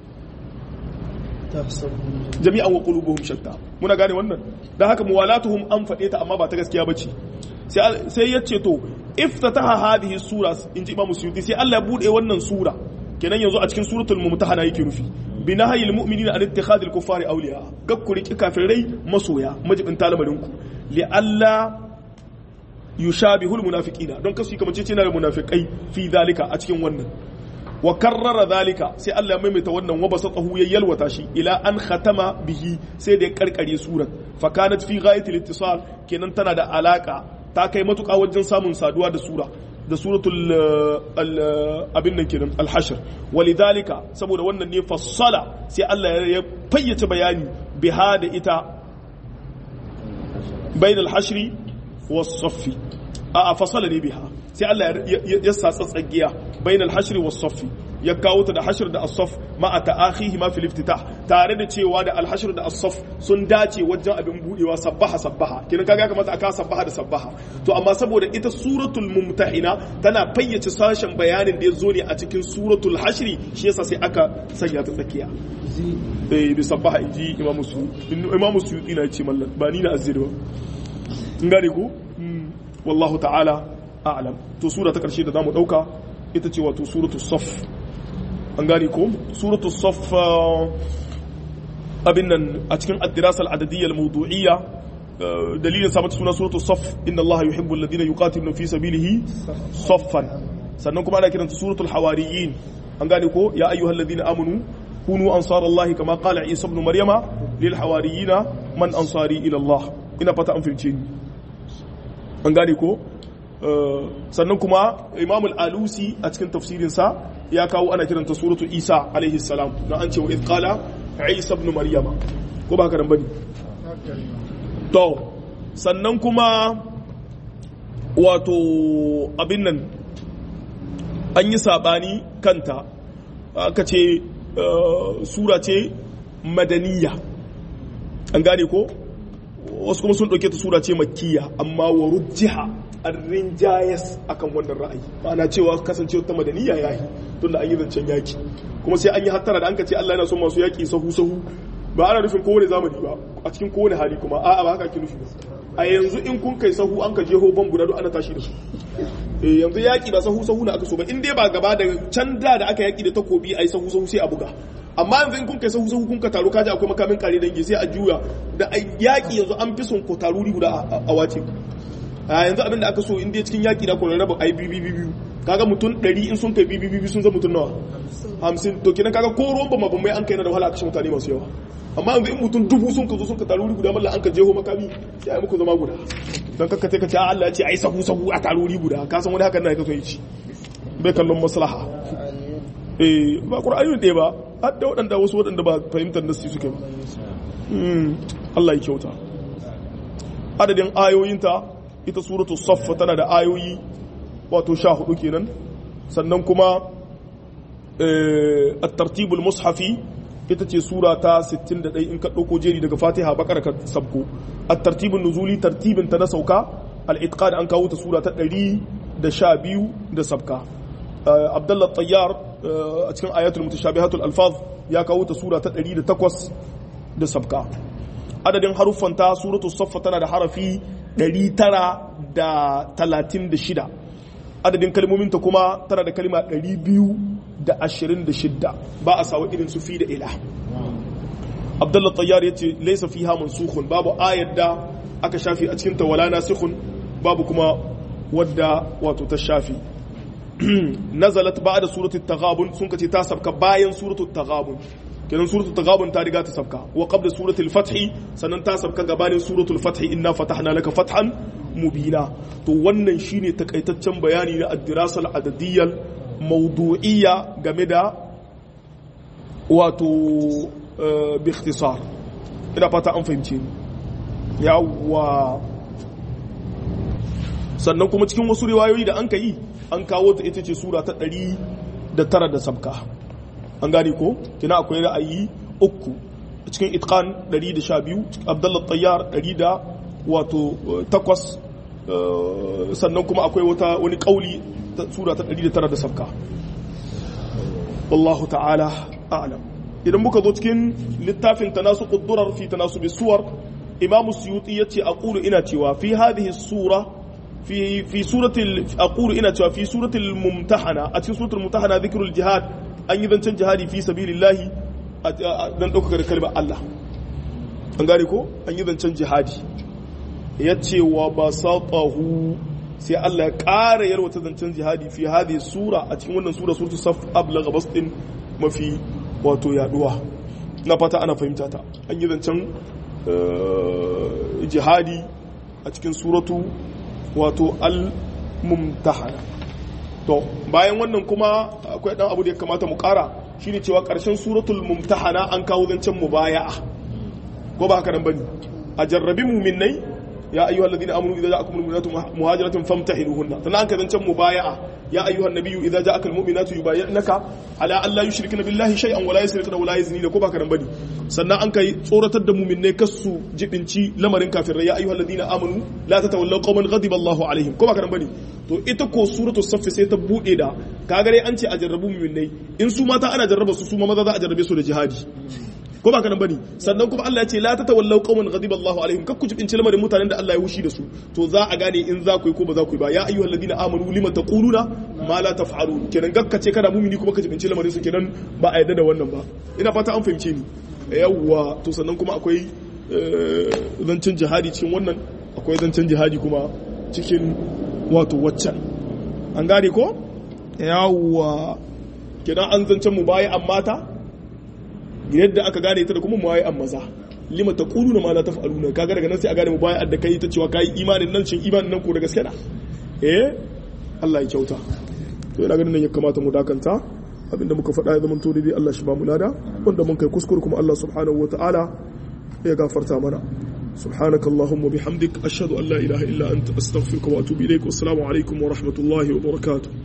jami'an wa qulubuhum shatta muna gane wannan dan haka muwalatuhum an faɗe ta amma ba ta gaskiya bace sai sai yace to iftataha hadhihi sura inji imam suyuti sai Allah ya bude wannan sura kenan yanzu a cikin suratul mumtahana yake rufi binahayil mu'minina an ittikhadil kuffari awliya gakkuri kafirai masoya majibin talamarin ku li alla yushabihul munafiqina don kasu kamar cece na munafiqai fi zalika a cikin wannan wa karrara zalika sai Allah ya maimaita wannan wa basatahu ya yalwata shi ila an khatama bihi sai da ya karkare surar fa kanat fi ghayati al-ittisal kenan tana da alaka ta kai matuƙa wajen samun saduwa da sura da suratul abin nan kenan al-hashr walidhalika saboda wannan ne fassala sai Allah ya fayyace bayani biha da ita bain al-hashri was-saffi a fasala ne biha sai Allah ya sa tsatsagiya bainal hashri was saffi ya kawo ta da hashr da as-saff ma'a ta'akhihi ma fil iftitah tare da cewa da al-hashr da as-saff sun dace wajen abin budewa sabbaha sabbaha kinan kaga kamata aka sabbaha da sabbaha to amma saboda ita suratul mumtahina tana fayyace sashen bayanin da ya zo ne a cikin suratul hashri shi yasa sai aka sanya ta tsakiya eh bi sabbaha inji imamu su imamu su ina ce mallan ba ni na azir ba in gane ku wallahu ta'ala a'lam to sura ta karshe da zamu dauka ita ce wato suratul saff an gane ko suratul saff abin nan a cikin ad-dirasa al-adadiyya al-mawdu'iyya dalilin sa mata suna suratul saff inna allaha yuhibbu alladhina yuqatiluna fi sabilihi saffan sannan kuma ana kiranta suratul hawariyin an gane ko ya ayyuhalladhina amanu kunu ansarallahi kama qala isa ibn maryama lil hawariyina man ansari ila allah ina fata an filce ni an gane ko sannan kuma imamul alusi a cikin tafsirinsa ya kawo ana kiranta suratu isa alaihi salam na an ce wa idqala isa ibn maryama ko ba haka nan bane to sannan kuma wato abin nan an yi sabani kanta aka ce sura ce madaniya an gane ko wasu kuma sun ɗauke ta sura ce makkiya amma wa rujjiha an rinjayes akan wannan ra'ayi ma'ana cewa kasance ta madaniya yayi tun da an yi zancen yaki kuma sai an yi hattara da an ka ce Allah yana son masu yaki sahu sahu ba ana nufin kowane zamani ba a cikin kowane hali kuma a'a ba haka ake nufi ba a yanzu in kun kai sahu an ka jeho ban guda ana tashi da su eh yanzu yaki ba sahu sahu na aka so ba in dai ba gaba da can da da aka yaki da takobi ai sahu sahu sai a buga amma yanzu in kun kai sahu sahu kun ka taro kaji akwai makamin kare dangi sai a juya da yaki yanzu an fi son ko taruri guda a wace a yanzu abin da aka so in dai cikin yaki da ko raba ai bibi bibi kaga mutum 100 in sun kai bibi bibi sun zama mutum nawa 50 to kenan kaga ko ruwan ba mabamai an kai na da wahala a kashe mutane masu yawa amma yanzu in mutum dubu sun ka zo sun ka taruri guda mallan an ka jeho makami sai ai muku zama guda dan kakka sai ka ce Allah ya ce ai sahu sahu a taruri guda ka san wani hakan na ka so yi ci bai kallon maslaha eh ba qur'ani ne ba har da waɗanda wasu waɗanda ba fahimtar nasi suke ba Allah ya kyauta adadin ayoyinta ita suratul saffa tana da ayoyi wato sha hudu kenan sannan kuma at-tartibul mushafi ita ce sura ta 61 in ka ɗauko jeri daga fatiha bakar ka sabko at-tartibun nuzuli tartibin ta na sauka al-itqan an kawo ta sura ta 112 da sabka abdullah tayyar a cikin ayatul mutashabihatul alfaz ya kawo ta sura ta 108 da sabka adadin haruffan ta suratul saffa tana da harafi 936 adadin kalmomin ta kuma tana da kalma 226 ba a sawa irin su fi da ila abdullah tayyar ya ce laisa fiha mansukhun babu ayar da aka shafi a cikin ta wala nasikhun babu kuma wadda wato ta shafi nazalat ba'da suratul taghabun sun kace ta sabka bayan suratul taghabun kenan suratul taghabun ta riga ta sabka wa qabla suratul fath sannan ta sabka gabanin suratul fath inna fatahna laka fathan mubina to wannan shine takaitaccen bayani na ad-dirasa al-adadiyyah mawdu'iyya game da wato bi ikhtisar ina fata an fahimce ni yawa sannan kuma cikin wasu riwayoyi da an ka yi an kawo ta ita ce sura ta ɗari da tara da sabka an gane ko kina akwai ra'ayi uku cikin itqan ɗari da sha biyu abdullah tayyar ɗari da wato takwas sannan kuma akwai wata wani ƙauli ta sura ta ɗari da tara da sabka wallahu ta'ala a'lam idan muka zo cikin littafin tanasu quddurar fi tanasu bisuwar imamu suyuti yace aqulu ina cewa fi hadhihi sura في في سورة أقول إن في سورة الممتحنة أتي سورة الممتحنة ذكر الجهاد أن يذن جهادي في سبيل الله dan ɗaukaka da kalmar Allah an gane ko an yi zancen jihadi ya ce wa ba saƙahu sai Allah ya ƙara yarwata zancen jihadi fi hadi sura a cikin wannan sura suratu saf ablaga bastin mafi wato yaduwa na fata ana fahimta ta an yi zancen jihadi a cikin suratu wato al-mumtahana to bayan wannan kuma akwai dan abu da ya kamata mu kara shine cewa karshen suratul mumtahana an kawo zancen mubaya'a ko ba haka nan bane a jarrabi mu'minnai ya ayyuhal ladina amanu idza ja'akumul mu'minatu muhajiratin famtahinuhunna sannan an ka zancan mubaya'a ya ayyuhan nabiyyu idza ja'akal mu'minatu yubayyinaka ala an la yushrikna billahi shay'an wa la yusrikna wa la yaznina ko baka nan bane sannan an kai tsoratar da mu'minai kasu jibinci lamarin kafirai ya ayyuhal ladina amanu la tatawallaw qauman ghadiba Allahu alaihim ko baka nan bane to ita ko suratu saff sai ta bude da kaga dai an ce a jarrabu mu'minai in su mata ana jarraba su su ma maza za a jarrabe su da jihadi ko ba kanan bane sannan kuma Allah ya ce la tatawallaw qauman ghadiba Allahu alaihim kakku jibin lamarin mutanen da Allah ya hushi da su to za a gane in za ku yi ko ba za ku yi ba ya ayyuhal ladina amanu lima taquluna ma la taf'alun kenan gakka ce kana mumini kuma ka jibin lamarin su kenan ba a yarda da wannan ba ina fata an fahimce ni yawwa to sannan kuma akwai zancen jihadi cikin wannan akwai zancen jihadi kuma cikin wato waccan an gane ko yawwa kenan an zancen mu baya amma ta yadda aka gane ta da kuma muwaye an maza lima ta kulu na ma la taf'aluna kaga daga nan sai a gane mubayi da kai ta cewa kai imanin nan shin imanin nan ko da gaske na eh Allah ya kyauta to ina ganin nan ya kamata mu dakanta abinda muka faɗa ya zama to dai Allah shi ba mu lada wanda mun kai kuskure kuma Allah subhanahu wataala ya gafarta mana سبحانك اللهم وبحمدك أشهد أن لا إله إلا أنت أستغفرك وأتوب إليك والسلام عليكم ورحمة الله وبركاته